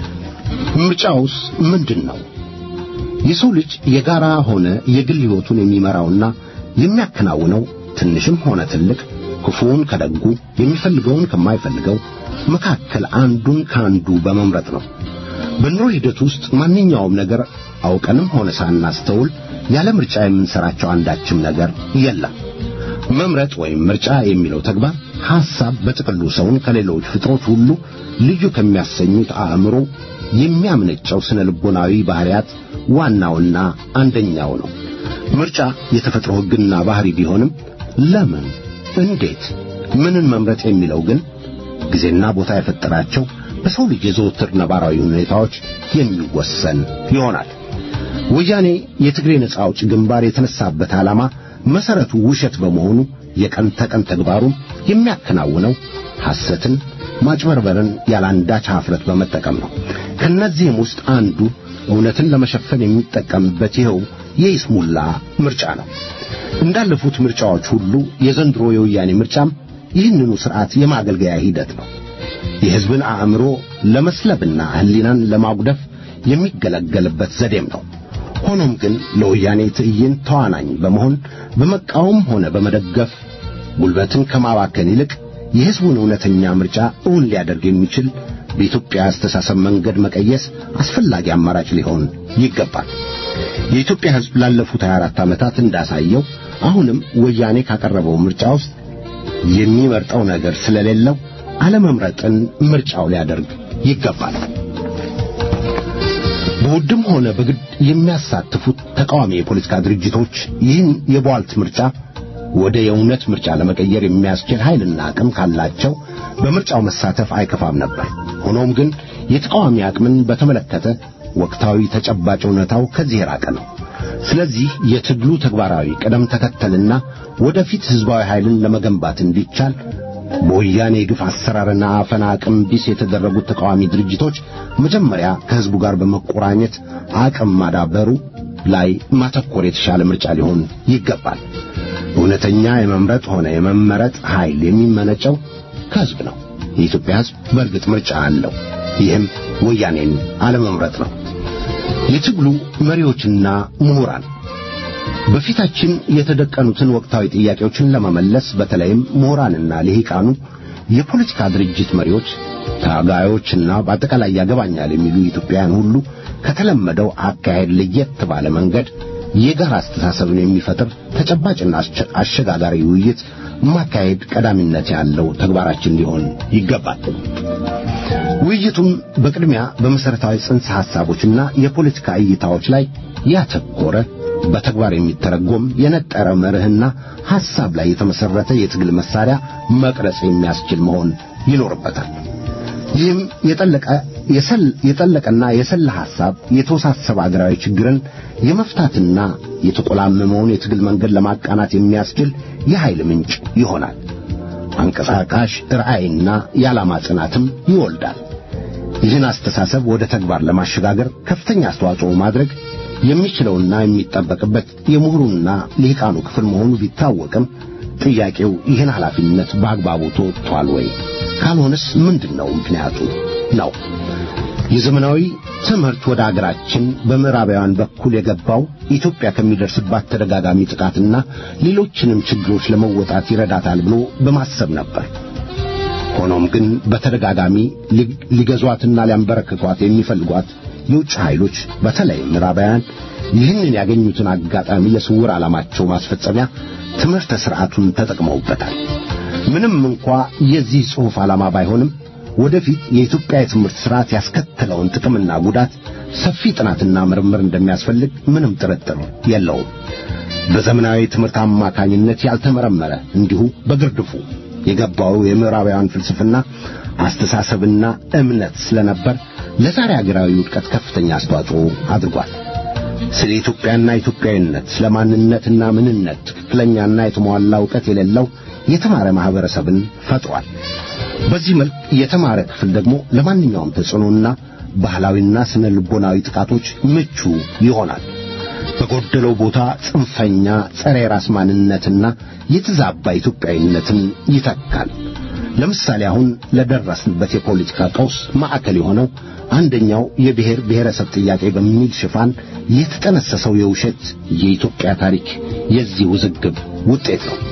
S6: ምርጫውስ ምንድን ነው? የሰው ልጅ የጋራ ሆነ የግል ሕይወቱን የሚመራውና የሚያከናውነው ትንሽም ሆነ ትልቅ ክፉውን ከደጉ የሚፈልገውን ከማይፈልገው መካከል አንዱን ከአንዱ በመምረጥ ነው። በኑሮ ሂደት ውስጥ ማንኛውም ነገር አውቀንም ሆነ ሳናስተውል ያለ ምርጫ የምንሰራቸው አንዳችም ነገር የለም። መምረጥ ወይም ምርጫ የሚለው ተግባር ሐሳብ በጥቅሉ ሰውን ከሌሎች ፍጥሮች ሁሉ ልዩ ከሚያሰኙት አእምሮ የሚያምነጨው ስነ ልቦናዊ ባህሪያት ዋናውና አንደኛው ነው። ምርጫ የተፈጥሮ ሕግና ባህሪ ቢሆንም ለምን፣ እንዴት፣ ምንን መምረጥ የሚለው ግን ጊዜና ቦታ የፈጠራቸው በሰው ልጅ የዘወትር ነባራዊ ሁኔታዎች የሚወሰን ይሆናል። ወያኔ የትግሬ ነጻ አውጪ ግንባር የተነሳበት ዓላማ መሰረቱ ውሸት በመሆኑ የቀን ተቀን ተግባሩን የሚያከናውነው ሐሰትን፣ ማጭበርበርን ያላንዳች ኀፍረት በመጠቀም ነው። ከነዚህም ውስጥ አንዱ እውነትን ለመሸፈን የሚጠቀምበት ይኸው የይስሙላ ምርጫ ነው። እንዳለፉት ምርጫዎች ሁሉ የዘንድሮ የወያኔ ምርጫም ይህንኑ ሥርዓት የማገልገያ ሂደት ነው። የሕዝብን አእምሮ ለመስለብና ሕሊናን ለማጉደፍ የሚገለገልበት ዘዴም ነው። ሆኖም ግን ለወያኔ ትዕይንት ተዋናኝ በመሆን በመቃወም ሆነ በመደገፍ ጉልበትን ከማባከን ይልቅ የሕዝቡን እውነተኛ ምርጫ እውን ሊያደርግ የሚችል በኢትዮጵያ አስተሳሰብ መንገድ መቀየስ አስፈላጊ አማራጭ ሊሆን ይገባል። የኢትዮጵያ ሕዝብ ላለፉት 24 ዓመታት እንዳሳየው አሁንም ወያኔ ካቀረበው ምርጫ ውስጥ የሚመርጠው ነገር ስለሌለው አለመምረጥን ምርጫው ሊያደርግ ይገባል። በውድም ሆነ በግድ የሚያሳትፉት ተቃዋሚ የፖለቲካ ድርጅቶች ይህን የቧልት ምርጫ ወደ የእውነት ምርጫ ለመቀየር የሚያስችል ኃይልና አቅም ካላቸው በምርጫው መሳተፍ አይከፋም ነበር። ሆኖም ግን የተቃዋሚ አቅምን በተመለከተ ወቅታዊ ተጨባጭ እውነታው ከዚህ የራቀ ነው። ስለዚህ የትግሉ ተግባራዊ ቅደም ተከተልና ወደፊት ሕዝባዊ ኃይልን ለመገንባት እንዲቻል በወያኔ የግፍ አሰራርና አፈና አቅም ቢስ የተደረጉት ተቃዋሚ ድርጅቶች መጀመሪያ ከሕዝቡ ጋር በመቆራኘት አቅም ማዳበሩ ላይ ማተኮር የተሻለ ምርጫ ሊሆን ይገባል። እውነተኛ የመምረጥ ሆነ የመመረጥ ኃይል የሚመነጨው ከሕዝብ ነው። የኢትዮጵያ ሕዝብ በእርግጥ ምርጫ አለው። ይህም ወያኔን አለመምረጥ ነው። የትግሉ መሪዎችና ምሁራን በፊታችን የተደቀኑትን ወቅታዊ ጥያቄዎችን ለመመለስ በተለይም ምሁራንና ልሂቃኑ፣ የፖለቲካ ድርጅት መሪዎች፣ ታጋዮችና በአጠቃላይ ያገባኛል የሚሉ ኢትዮጵያውያን ሁሉ ከተለመደው አካሄድ ለየት ባለ መንገድ የጋራ አስተሳሰብን የሚፈጥር ተጨባጭና አሸጋጋሪ ውይይት ማካሄድ ቀዳሚነት ያለው ተግባራችን ሊሆን ይገባል። ውይይቱም በቅድሚያ በመሠረታዊ ጽንሰ ሐሳቦችና የፖለቲካ እይታዎች ላይ ያተኮረ በተግባር የሚተረጎም የነጠረ መርህና ሐሳብ ላይ የተመሠረተ የትግል መሳሪያ መቅረጽ የሚያስችል መሆን ይኖርበታል። ይህም የጠለቀ የሰል- የጠለቀና የሰላ ሐሳብ የተወሳሰበ አገራዊ ችግርን የመፍታትና የተቆላመመውን የትግል መንገድ ለማቃናት የሚያስችል የኃይል ምንጭ ይሆናል። አንቀሳቃሽ ራዕይና የዓላማ ጽናትም ይወልዳል። ይህን አስተሳሰብ ወደ ተግባር ለማሸጋገር ከፍተኛ አስተዋጽኦ ማድረግ የሚችለውና የሚጠበቅበት የምሁሩና ሊቃኑ ክፍል መሆኑ ቢታወቅም ጥያቄው ይህን ኃላፊነት በአግባቡ ተወጥቷል ወይ? ካልሆነስ ምንድን ነው ምክንያቱ ነው? የዘመናዊ ትምህርት ወደ አገራችን በምዕራባውያን በኩል የገባው ኢትዮጵያ ከሚደርስባት ተደጋጋሚ ጥቃትና ሌሎችንም ችግሮች ለመወጣት ይረዳታል ብሎ በማሰብ ነበር። ሆኖም ግን በተደጋጋሚ ሊ- ሊገዟትና ሊያንበረክኳት የሚፈልጓት የውጭ ኃይሎች በተለይ ምዕራባውያን ይህንን ያገኙትን አጋጣሚ ለስውር ዓላማቸው ማስፈጸሚያ ትምህርተ ሥርዓቱን ተጠቅመውበታል። ምንም እንኳ የዚህ ጽሑፍ ዓላማ ባይሆንም ወደፊት የኢትዮጵያ የትምህርት ሥርዓት ያስከተለውን ጥቅምና ጉዳት ሰፊ ጥናትና ምርምር እንደሚያስፈልግ ምንም ጥርጥር የለውም። በዘመናዊ ትምህርት አማካኝነት ያልተመረመረ እንዲሁ በግርድፉ የገባው የምዕራባውያን ፍልስፍና አስተሳሰብና እምነት ስለነበር ለዛሬ አገራዊ ውድቀት ከፍተኛ አስተዋጽኦ አድርጓል። ስለ ኢትዮጵያና ኢትዮጵያዊነት፣ ስለ ማንነትና ምንነት ትክክለኛና የተሟላ እውቀት የሌለው የተማረ ማህበረሰብን ፈጥሯል። በዚህ መልክ የተማረ ክፍል ደግሞ ለማንኛውም ተጽዕኖና ባህላዊና ስነ ልቦናዊ ጥቃቶች ምቹ ይሆናል። በጎደለው ቦታ ጽንፈኛ ጸረ የራስ ማንነትና የተዛባ ኢትዮጵያዊነትን ይተካል። ለምሳሌ አሁን ለደረስንበት የፖለቲካ ቀውስ ማዕከል የሆነው አንደኛው የብሔር ብሔረሰብ ጥያቄ በሚል ሽፋን የተጠነሰሰው የውሸት የኢትዮጵያ ታሪክ የዚህ ውዝግብ ውጤት ነው።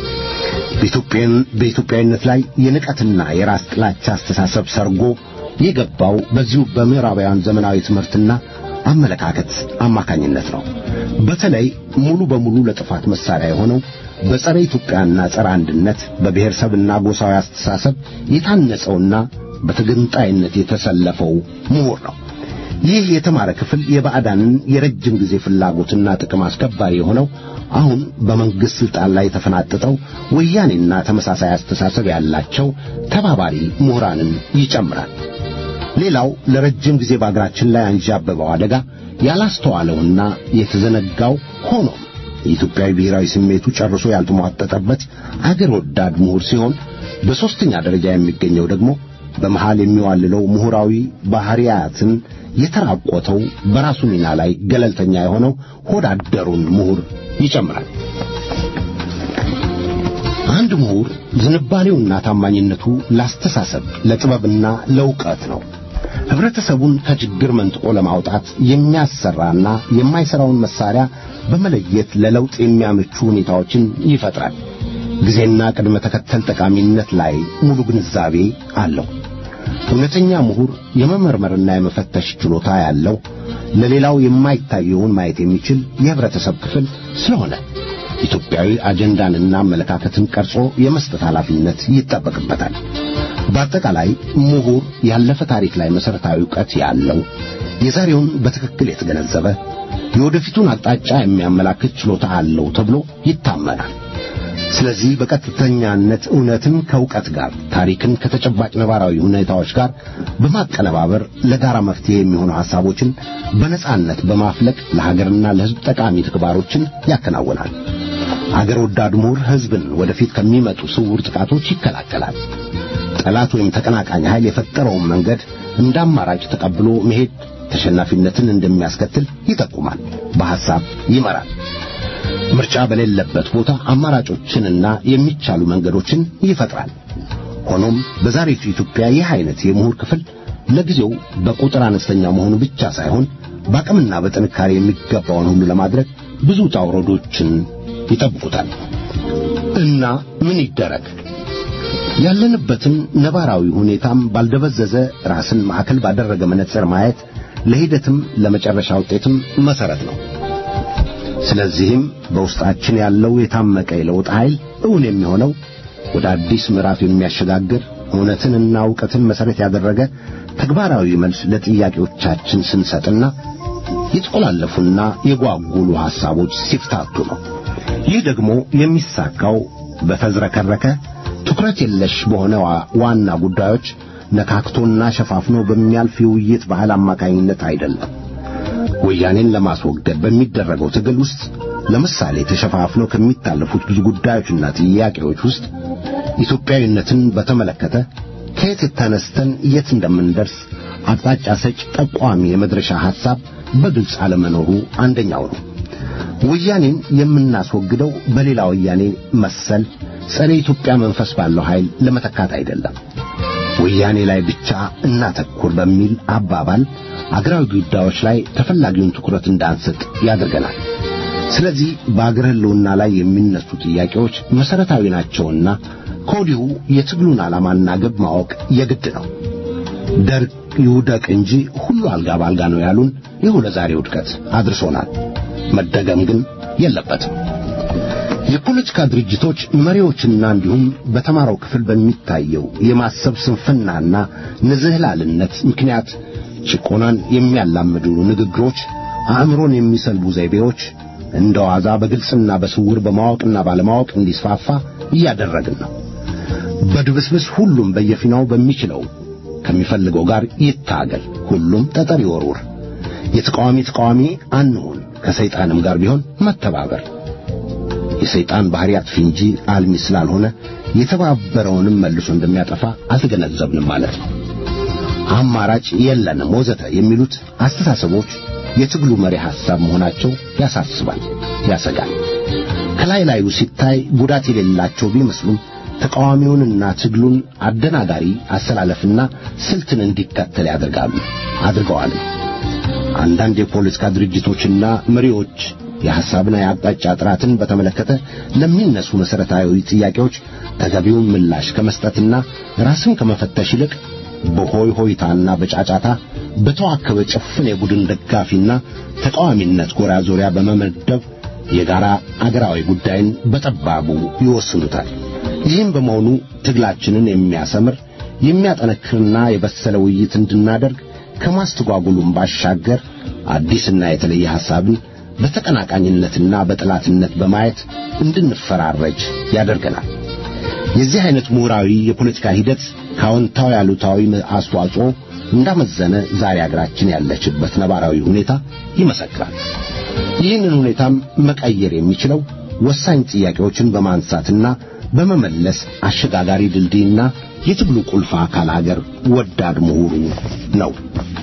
S6: በኢትዮጵያን- በኢትዮጵያዊነት ላይ የንቀትና የራስ ጥላቻ አስተሳሰብ ሰርጎ የገባው በዚሁ በምዕራባውያን ዘመናዊ ትምህርትና አመለካከት አማካኝነት ነው። በተለይ ሙሉ በሙሉ ለጥፋት መሳሪያ የሆነው በጸረ ኢትዮጵያና ጸረ አንድነት በብሔረሰብና ጎሳዊ አስተሳሰብ የታነጸውና በተገንጣይነት የተሰለፈው ምሁር ነው። ይህ የተማረ ክፍል የባዕዳንን የረጅም ጊዜ ፍላጎትና ጥቅም አስከባሪ የሆነው አሁን በመንግሥት ሥልጣን ላይ የተፈናጠጠው ወያኔና ተመሳሳይ አስተሳሰብ ያላቸው ተባባሪ ምሁራንን ይጨምራል። ሌላው ለረጅም ጊዜ በአገራችን ላይ አንዣበበው አደጋ ያላስተዋለውና የተዘነጋው ሆኖም የኢትዮጵያዊ ብሔራዊ ስሜቱ ጨርሶ ያልተሟጠጠበት አገር ወዳድ ምሁር ሲሆን በሦስተኛ ደረጃ የሚገኘው ደግሞ በመሃል የሚዋልለው ምሁራዊ ባህሪያትን የተራቆተው በራሱ ሚና ላይ ገለልተኛ የሆነው ሆዳደሩን ምሁር ይጨምራል። አንድ ምሁር ዝንባሌውና ታማኝነቱ ላስተሳሰብ፣ ለጥበብና ለእውቀት ነው። ህብረተሰቡን ከችግር መንጥቆ ለማውጣት የሚያሰራና የማይሰራውን መሳሪያ በመለየት ለለውጥ የሚያመቹ ሁኔታዎችን ይፈጥራል። ጊዜና ቅድመ ተከተል ጠቃሚነት ላይ ሙሉ ግንዛቤ አለው። እውነተኛ ምሁር የመመርመርና የመፈተሽ ችሎታ ያለው ለሌላው የማይታየውን ማየት የሚችል የህብረተሰብ ክፍል ስለሆነ ኢትዮጵያዊ አጀንዳንና አመለካከትን ቀርጾ የመስጠት ኃላፊነት ይጠበቅበታል። በአጠቃላይ ምሁር ያለፈ ታሪክ ላይ መሠረታዊ ዕውቀት ያለው የዛሬውን በትክክል የተገነዘበ የወደፊቱን አቅጣጫ የሚያመላክት ችሎታ አለው ተብሎ ይታመናል። ስለዚህ በቀጥተኛነት እውነትን ከእውቀት ጋር ታሪክን ከተጨባጭ ነባራዊ ሁኔታዎች ጋር በማቀነባበር ለጋራ መፍትሄ የሚሆኑ ሐሳቦችን በነጻነት በማፍለቅ ለሀገርና ለሕዝብ ጠቃሚ ተግባሮችን ያከናውናል። አገር ወዳድ ምሁር ሕዝብን ወደፊት ከሚመጡ ስውር ጥቃቶች ይከላከላል። ጠላት ወይም ተቀናቃኝ ኃይል የፈጠረውን መንገድ እንደ አማራጭ ተቀብሎ መሄድ ተሸናፊነትን እንደሚያስከትል ይጠቁማል፣ በሐሳብ ይመራል። ምርጫ በሌለበት ቦታ አማራጮችንና የሚቻሉ መንገዶችን ይፈጥራል። ሆኖም በዛሬቱ ኢትዮጵያ ይህ አይነት የምሁር ክፍል ለጊዜው በቁጥር አነስተኛ መሆኑ ብቻ ሳይሆን በአቅምና በጥንካሬ የሚገባውን ሁሉ ለማድረግ ብዙ ውጣ ውረዶችን ይጠብቁታል። እና ምን ይደረግ? ያለንበትን ነባራዊ ሁኔታም ባልደበዘዘ ራስን ማዕከል ባደረገ መነጽር ማየት ለሂደትም ለመጨረሻ ውጤትም መሰረት ነው። ስለዚህም በውስጣችን ያለው የታመቀ የለውጥ ኃይል እውን የሚሆነው ወደ አዲስ ምዕራፍ የሚያሸጋግር እውነትንና እውቀትን መሠረት ያደረገ ተግባራዊ መልስ ለጥያቄዎቻችን ስንሰጥና የተቆላለፉና የጓጉሉ ሐሳቦች ሲፍታቱ ነው። ይህ ደግሞ የሚሳካው በተዝረከረከ ትኩረት የለሽ በሆነ ዋ- ዋና ጉዳዮች ነካክቶና ሸፋፍኖ በሚያልፍ የውይይት ባህል አማካኝነት አይደለም። ወያኔን ለማስወገድ በሚደረገው ትግል ውስጥ ለምሳሌ ተሸፋፍነው ከሚታለፉት ብዙ ጉዳዮችና ጥያቄዎች ውስጥ ኢትዮጵያዊነትን በተመለከተ ከየት ተነስተን የት እንደምንደርስ አቅጣጫ ሰጭ ጠቋሚ የመድረሻ ሐሳብ በግልጽ አለመኖሩ አንደኛው ነው። ወያኔን የምናስወግደው በሌላ ወያኔ መሰል ጸረ ኢትዮጵያ መንፈስ ባለው ኃይል ለመተካት አይደለም። ወያኔ ላይ ብቻ እናተኩር በሚል አባባል አገራዊ ጉዳዮች ላይ ተፈላጊውን ትኩረት እንዳንሰጥ ያደርገናል። ስለዚህ በአገር ሕልውና ላይ የሚነሱ ጥያቄዎች መሠረታዊ ናቸውና ከወዲሁ የትግሉን ዓላማና ግብ ማወቅ የግድ ነው። ደርግ ይውደቅ እንጂ ሁሉ አልጋ ባልጋ ነው ያሉን ይሁ ለዛሬ ውድቀት አድርሶናል። መደገም ግን የለበትም። የፖለቲካ ድርጅቶች መሪዎችና እንዲሁም በተማረው ክፍል በሚታየው የማሰብ ስንፍናና ንዝህላልነት ምክንያት ጭቆናን የሚያላምዱ ንግግሮች፣ አእምሮን የሚሰልቡ ዘይቤዎች እንደ ዋዛ በግልጽና በስውር በማወቅና ባለማወቅ እንዲስፋፋ እያደረግን ነው። በድብስብስ ሁሉም በየፊናው በሚችለው ከሚፈልገው ጋር ይታገል፣ ሁሉም ጠጠር ይወርውር፣ የተቃዋሚ ተቃዋሚ አንሁን፣ ከሰይጣንም ጋር ቢሆን መተባበር የሰይጣን ባህሪ አጥፊ እንጂ አልሚ ስላልሆነ የተባበረውንም መልሶ እንደሚያጠፋ አልተገነዘብንም ማለት ነው። አማራጭ የለንም ወዘተ የሚሉት አስተሳሰቦች የትግሉ መሪ ሐሳብ መሆናቸው ያሳስባል፣ ያሰጋል። ከላይ ላዩ ሲታይ ጉዳት የሌላቸው ቢመስሉም ተቃዋሚውንና ትግሉን አደናጋሪ አሰላለፍና ስልትን እንዲከተል ያደርጋሉ አድርገዋል። አንዳንድ የፖለቲካ ድርጅቶችና መሪዎች የሐሳብና የአቅጣጫ ጥራትን በተመለከተ ለሚነሱ መሠረታዊ ጥያቄዎች ተገቢውን ምላሽ ከመስጠትና ራስን ከመፈተሽ ይልቅ በሆይ ሆይታና በጫጫታ በተዋከበ ጭፍን የቡድን ደጋፊና ተቃዋሚነት ጎራ ዙሪያ በመመደብ የጋራ አገራዊ ጉዳይን በጠባቡ ይወስኑታል። ይህም በመሆኑ ትግላችንን የሚያሰምር የሚያጠነክርና የበሰለ ውይይት እንድናደርግ ከማስተጓጉሉም ባሻገር አዲስና የተለየ ሐሳብን በተቀናቃኝነትና በጠላትነት በማየት እንድንፈራረጅ ያደርገናል። የዚህ አይነት ምሁራዊ የፖለቲካ ሂደት ከአዎንታዊ አሉታዊ አስተዋጽኦ እንዳመዘነ ዛሬ አገራችን ያለችበት ነባራዊ ሁኔታ ይመሰክራል። ይህንን ሁኔታም መቀየር የሚችለው ወሳኝ ጥያቄዎችን በማንሳትና በመመለስ አሸጋጋሪ ድልድይና የትግሉ ቁልፍ አካል አገር ወዳድ ምሁሩ ነው።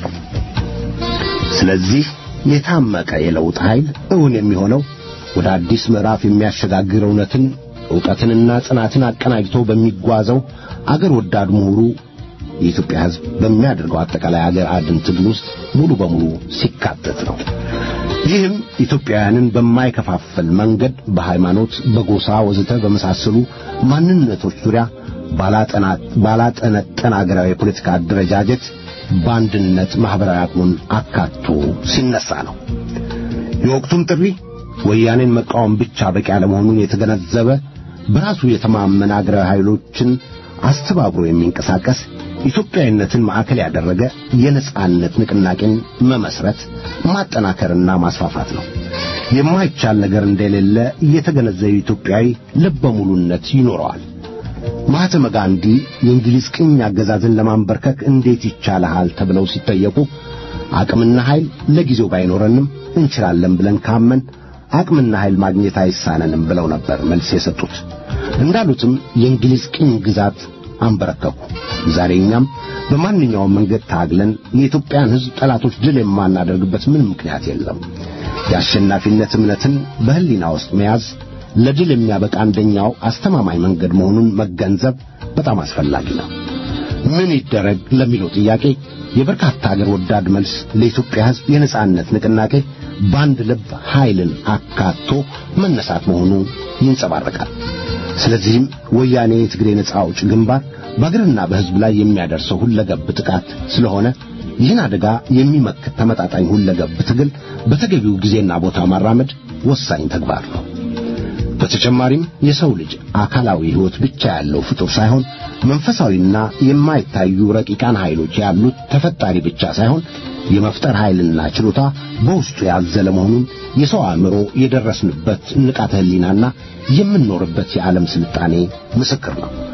S6: ስለዚህ የታመቀ የለውጥ ኃይል እውን የሚሆነው ወደ አዲስ ምዕራፍ የሚያሸጋግር እውነትን ዕውቀትንና ጽናትን አቀናጅቶ በሚጓዘው አገር ወዳድ ምሁሩ የኢትዮጵያ ሕዝብ በሚያደርገው አጠቃላይ አገር አድን ትግል ውስጥ ሙሉ በሙሉ ሲካተት ነው። ይህም ኢትዮጵያውያንን በማይከፋፈል መንገድ በሃይማኖት፣ በጎሳ ወዘተ በመሳሰሉ ማንነቶች ዙሪያ ባላጠነጠን አገራዊ የፖለቲካ አደረጃጀት በአንድነት ማኅበራዊ አቅሙን አካቶ ሲነሳ ነው። የወቅቱም ጥሪ ወያኔን መቃወም ብቻ በቂ አለመሆኑን የተገነዘበ በራሱ የተማመነ አገራዊ ኃይሎችን አስተባብሮ የሚንቀሳቀስ ኢትዮጵያዊነትን ማዕከል ያደረገ የነጻነት ንቅናቄን መመስረት ማጠናከርና ማስፋፋት ነው። የማይቻል ነገር እንደሌለ የተገነዘበ ኢትዮጵያዊ ልበ ሙሉነት ይኖረዋል። ማህተመ ጋንዲ የእንግሊዝ ቅኝ አገዛዝን ለማንበርከክ እንዴት ይቻልሃል ተብለው ሲጠየቁ አቅምና ኃይል ለጊዜው ባይኖረንም እንችላለን ብለን ካመን አቅምና ኃይል ማግኘት አይሳነንም ብለው ነበር መልስ የሰጡት። እንዳሉትም የእንግሊዝ ቅኝ ግዛት አንበረከኩ። ዛሬ እኛም በማንኛውም መንገድ ታግለን የኢትዮጵያን ሕዝብ ጠላቶች ድል የማናደርግበት ምንም ምክንያት የለም። የአሸናፊነት እምነትን በሕሊና ውስጥ መያዝ ለድል የሚያበቃ አንደኛው አስተማማኝ መንገድ መሆኑን መገንዘብ በጣም አስፈላጊ ነው። ምን ይደረግ ለሚለው ጥያቄ የበርካታ አገር ወዳድ መልስ ለኢትዮጵያ ሕዝብ የነጻነት ንቅናቄ በአንድ ልብ ኃይልን አካቶ መነሳት መሆኑ ይንጸባረቃል። ስለዚህም ወያኔ የትግሬ ነጻ አውጭ ግንባር በአገርና በሕዝብ ላይ የሚያደርሰው ሁለገብ ጥቃት ስለሆነ ይህን አደጋ የሚመክት ተመጣጣኝ ሁለገብ ትግል በተገቢው ጊዜና ቦታ ማራመድ ወሳኝ ተግባር ነው። በተጨማሪም የሰው ልጅ አካላዊ ሕይወት ብቻ ያለው ፍጡር ሳይሆን መንፈሳዊና የማይታዩ ረቂቃን ኃይሎች ያሉት ተፈጣሪ ብቻ ሳይሆን የመፍጠር ኃይልና ችሎታ በውስጡ ያዘለ መሆኑን የሰው አእምሮ የደረስንበት ንቃተ ሕሊናና የምንኖርበት የዓለም ስልጣኔ ምስክር ነው።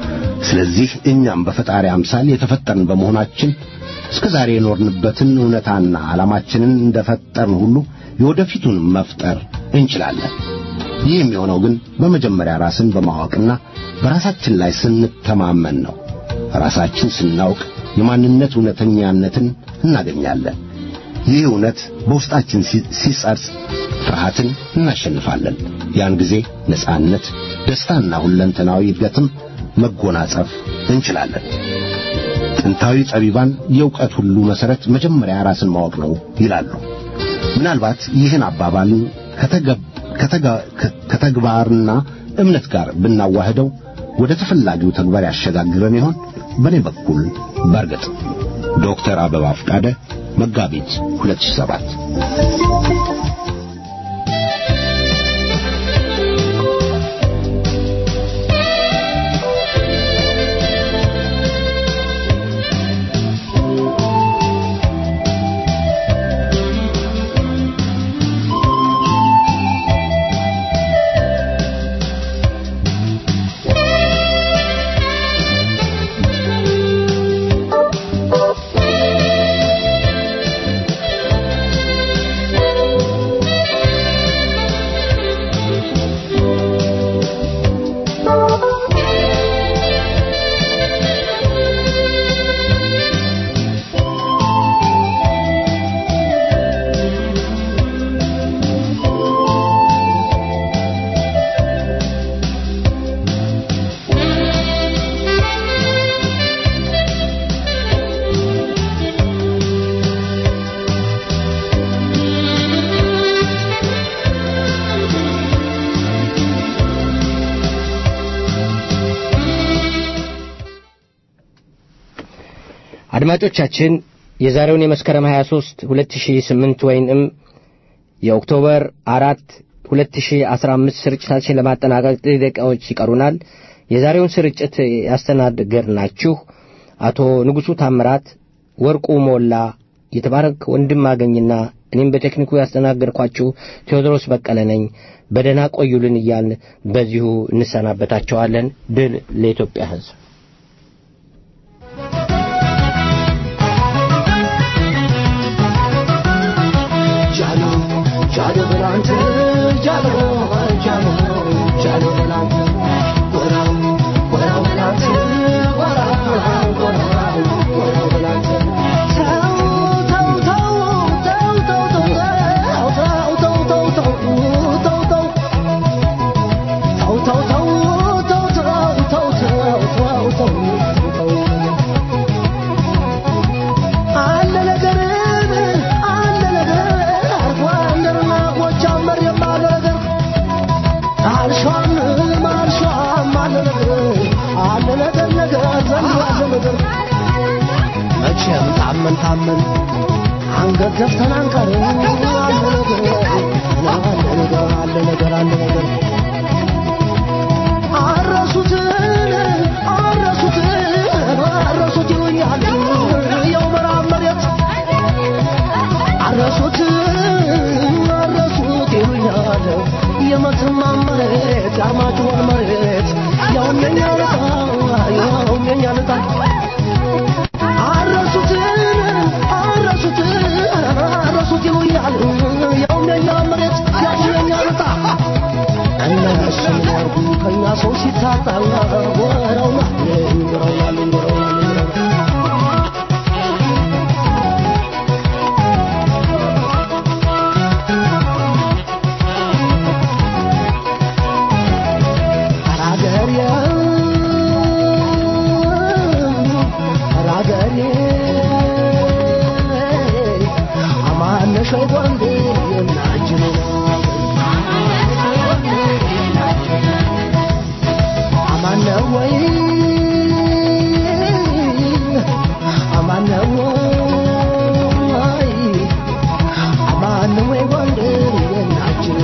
S6: ስለዚህ እኛም በፈጣሪ አምሳል የተፈጠርን በመሆናችን እስከ ዛሬ የኖርንበትን እውነታና ዓላማችንን እንደፈጠርን ሁሉ የወደፊቱን መፍጠር እንችላለን። ይህ የሚሆነው ግን በመጀመሪያ ራስን በማወቅና በራሳችን ላይ ስንተማመን ነው። ራሳችን ስናውቅ የማንነት እውነተኛነትን እናገኛለን። ይህ እውነት በውስጣችን ሲ- ሲጸርጽ ፍርሃትን እናሸንፋለን። ያን ጊዜ ነጻነት፣ ደስታና ሁለንተናዊ እድገትም መጎናጸፍ እንችላለን። ጥንታዊ ጠቢባን የእውቀት ሁሉ መሠረት መጀመሪያ ራስን ማወቅ ነው ይላሉ። ምናልባት ይህን አባባልን ከተገብ- ከተጋ- ከ- ከተግባርና እምነት ጋር ብናዋህደው ወደ ተፈላጊው ተግባር ያሸጋግረን ይሆን? በእኔ በኩል በእርግጥ ዶክተር አበባ ፈቃደ መጋቢት 2007
S7: አድማጮቻችን የዛሬውን የመስከረም 23 2008 ወይንም የኦክቶበር አራት 2015 ስርጭታችን ለማጠናቀቅ ጥቂት ደቂቃዎች ይቀሩናል። የዛሬውን ስርጭት ያስተናገድናችሁ አቶ ንጉሡ ታምራት፣ ወርቁ ሞላ፣ የተባረክ ወንድም አገኝና እኔም በቴክኒኩ ያስተናገድኳችሁ ቴዎድሮስ በቀለ ነኝ። በደህና ቆዩልን እያልን በዚሁ እንሰናበታቸዋለን። ድል ለኢትዮጵያ ሕዝብ።
S4: ጃሎ ጃሎ በላንተ ጃሎ ጃሎ ጃሎ በላንተ ጎራው ጎራው በላንተ ጎራው ጎራው ጎራው በላንተ ተው ተው ተው ተው ተው ተው ተው ተው ተው ተው ተው ተው ተው ተው ተው ተው ተው ተው ተው አለ ነገር አለ ነገር አርጎ አንደርና ጎጃም መሬም አለ ነገር አልሿም አልሿም አለ ነገር አለ ነገር ነገር ዘንድ አለ ነገር መቼም ታመን ታመን አንገት ደፍተን አንቀርም አለ ነገር አለ ነገር አለ ነገር አለ ነገር አረሱትን አረሱትን አረሱት ይሉኛል የው ምዕራብ መሬት አረሱት አረሱት ይሉኛል የመተማ መሬት የአርማጭሆን መሬት ያውም የኛ ልጣ ያውም የኛ ልጣ አረሱትን አረሱት አረሱት ይሉኛል ያውም የኛ መሬት ያውም የኛ ልጣ እነሱም ያርጉ ከኛ ሰው ሲታጣ ወረው ናለኝ ወረው ናለኝ ወረው ናለኝ አራገሬ አራገሬ አማነሽ ወንዴ የናጅኑ አማነ ወይ አማነ ወይ አማነ ወይ ወንዴ የናጅኑ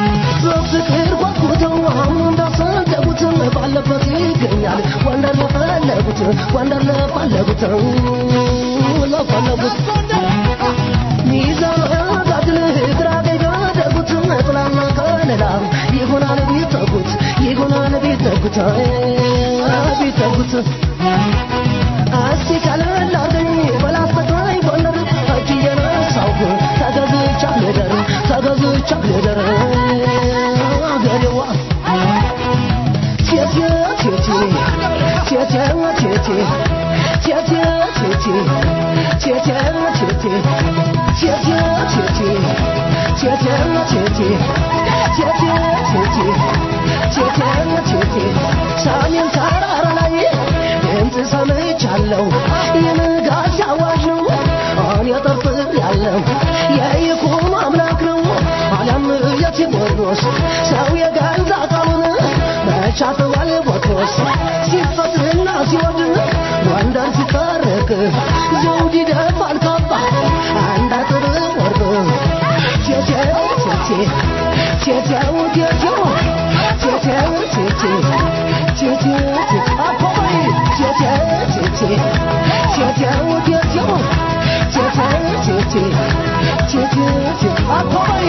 S4: ፍቅር ጓጉተው አሁን እንዳሰደቡት ባለበት ይገኛል ወንደር ለፈለጉት ጎንደር ለፈለጉት ለፈለጉት ሚዛን ጋግል ግራ ገደጉት ጥላና ከለላ ይሆናል ቢጠጉት ይሆናል ቢጠጉት ቢጠጉት እስቲ ቀለል አርገኝ በላስተቃይ ጎንደር እጅ እየነሳሁ ተገዝቻ ልደር ተገዝቻ ልደር አገሬዋ ቴቴ ቴቴ ቴቴ ቴቴ ቴቴ ቴቴ ቴቴ ቴቴ ቴቴ ቴቴ ቴቴ ቴቴ ቴቴ ቴቴ ቴቴ ቴቴ ሰሜን ተራራ ላይ ድምፅ ሰምቻለሁ የንጋት አዋጅ ነው እኔ ጠርጥር ያለው የይኩኖ አምላክ ነው አለም የቴዎድሮስ ሰው የገዛ ቃሉን መቻተዋል ቦትሮስ ሲፈትና ሲወድ ጎንደር ሲታረቅ ዘውድ ይደፋል ካባ አንድ አጥር ወርቅ ቴቴው ቴቴ ቴቴው ቴቴው ቴቴው ቴቴ ቴቴው ቴቴ አባባይ ቴቴው ቴቴ ቴቴው ቴቴው ቴቴው ቴቴ ቴቴው ቴቴ አባባይ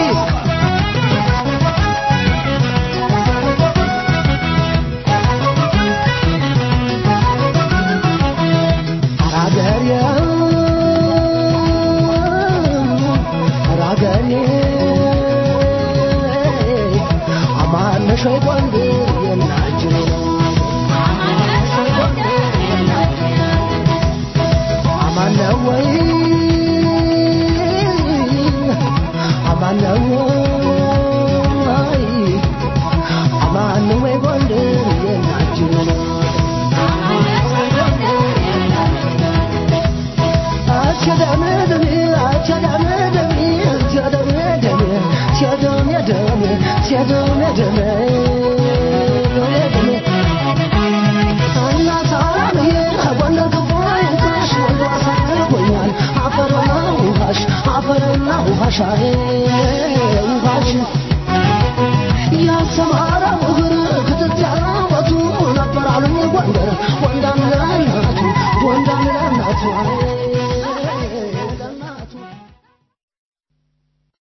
S4: ራገሬ ራገሬ አማነሽ ወይ ጎንደር የናጅሬ አማነ ወይ አማነ ወይ አማነ ወይ ጎንደር የናጅሬ አፈርና ውሃሽ ውሃሽ ያሰማራው እግር ክትት ያወቱ ነበር አሉኝ ጎንደር ጎንዳን ለናቱ ጎንዳን ለናቱ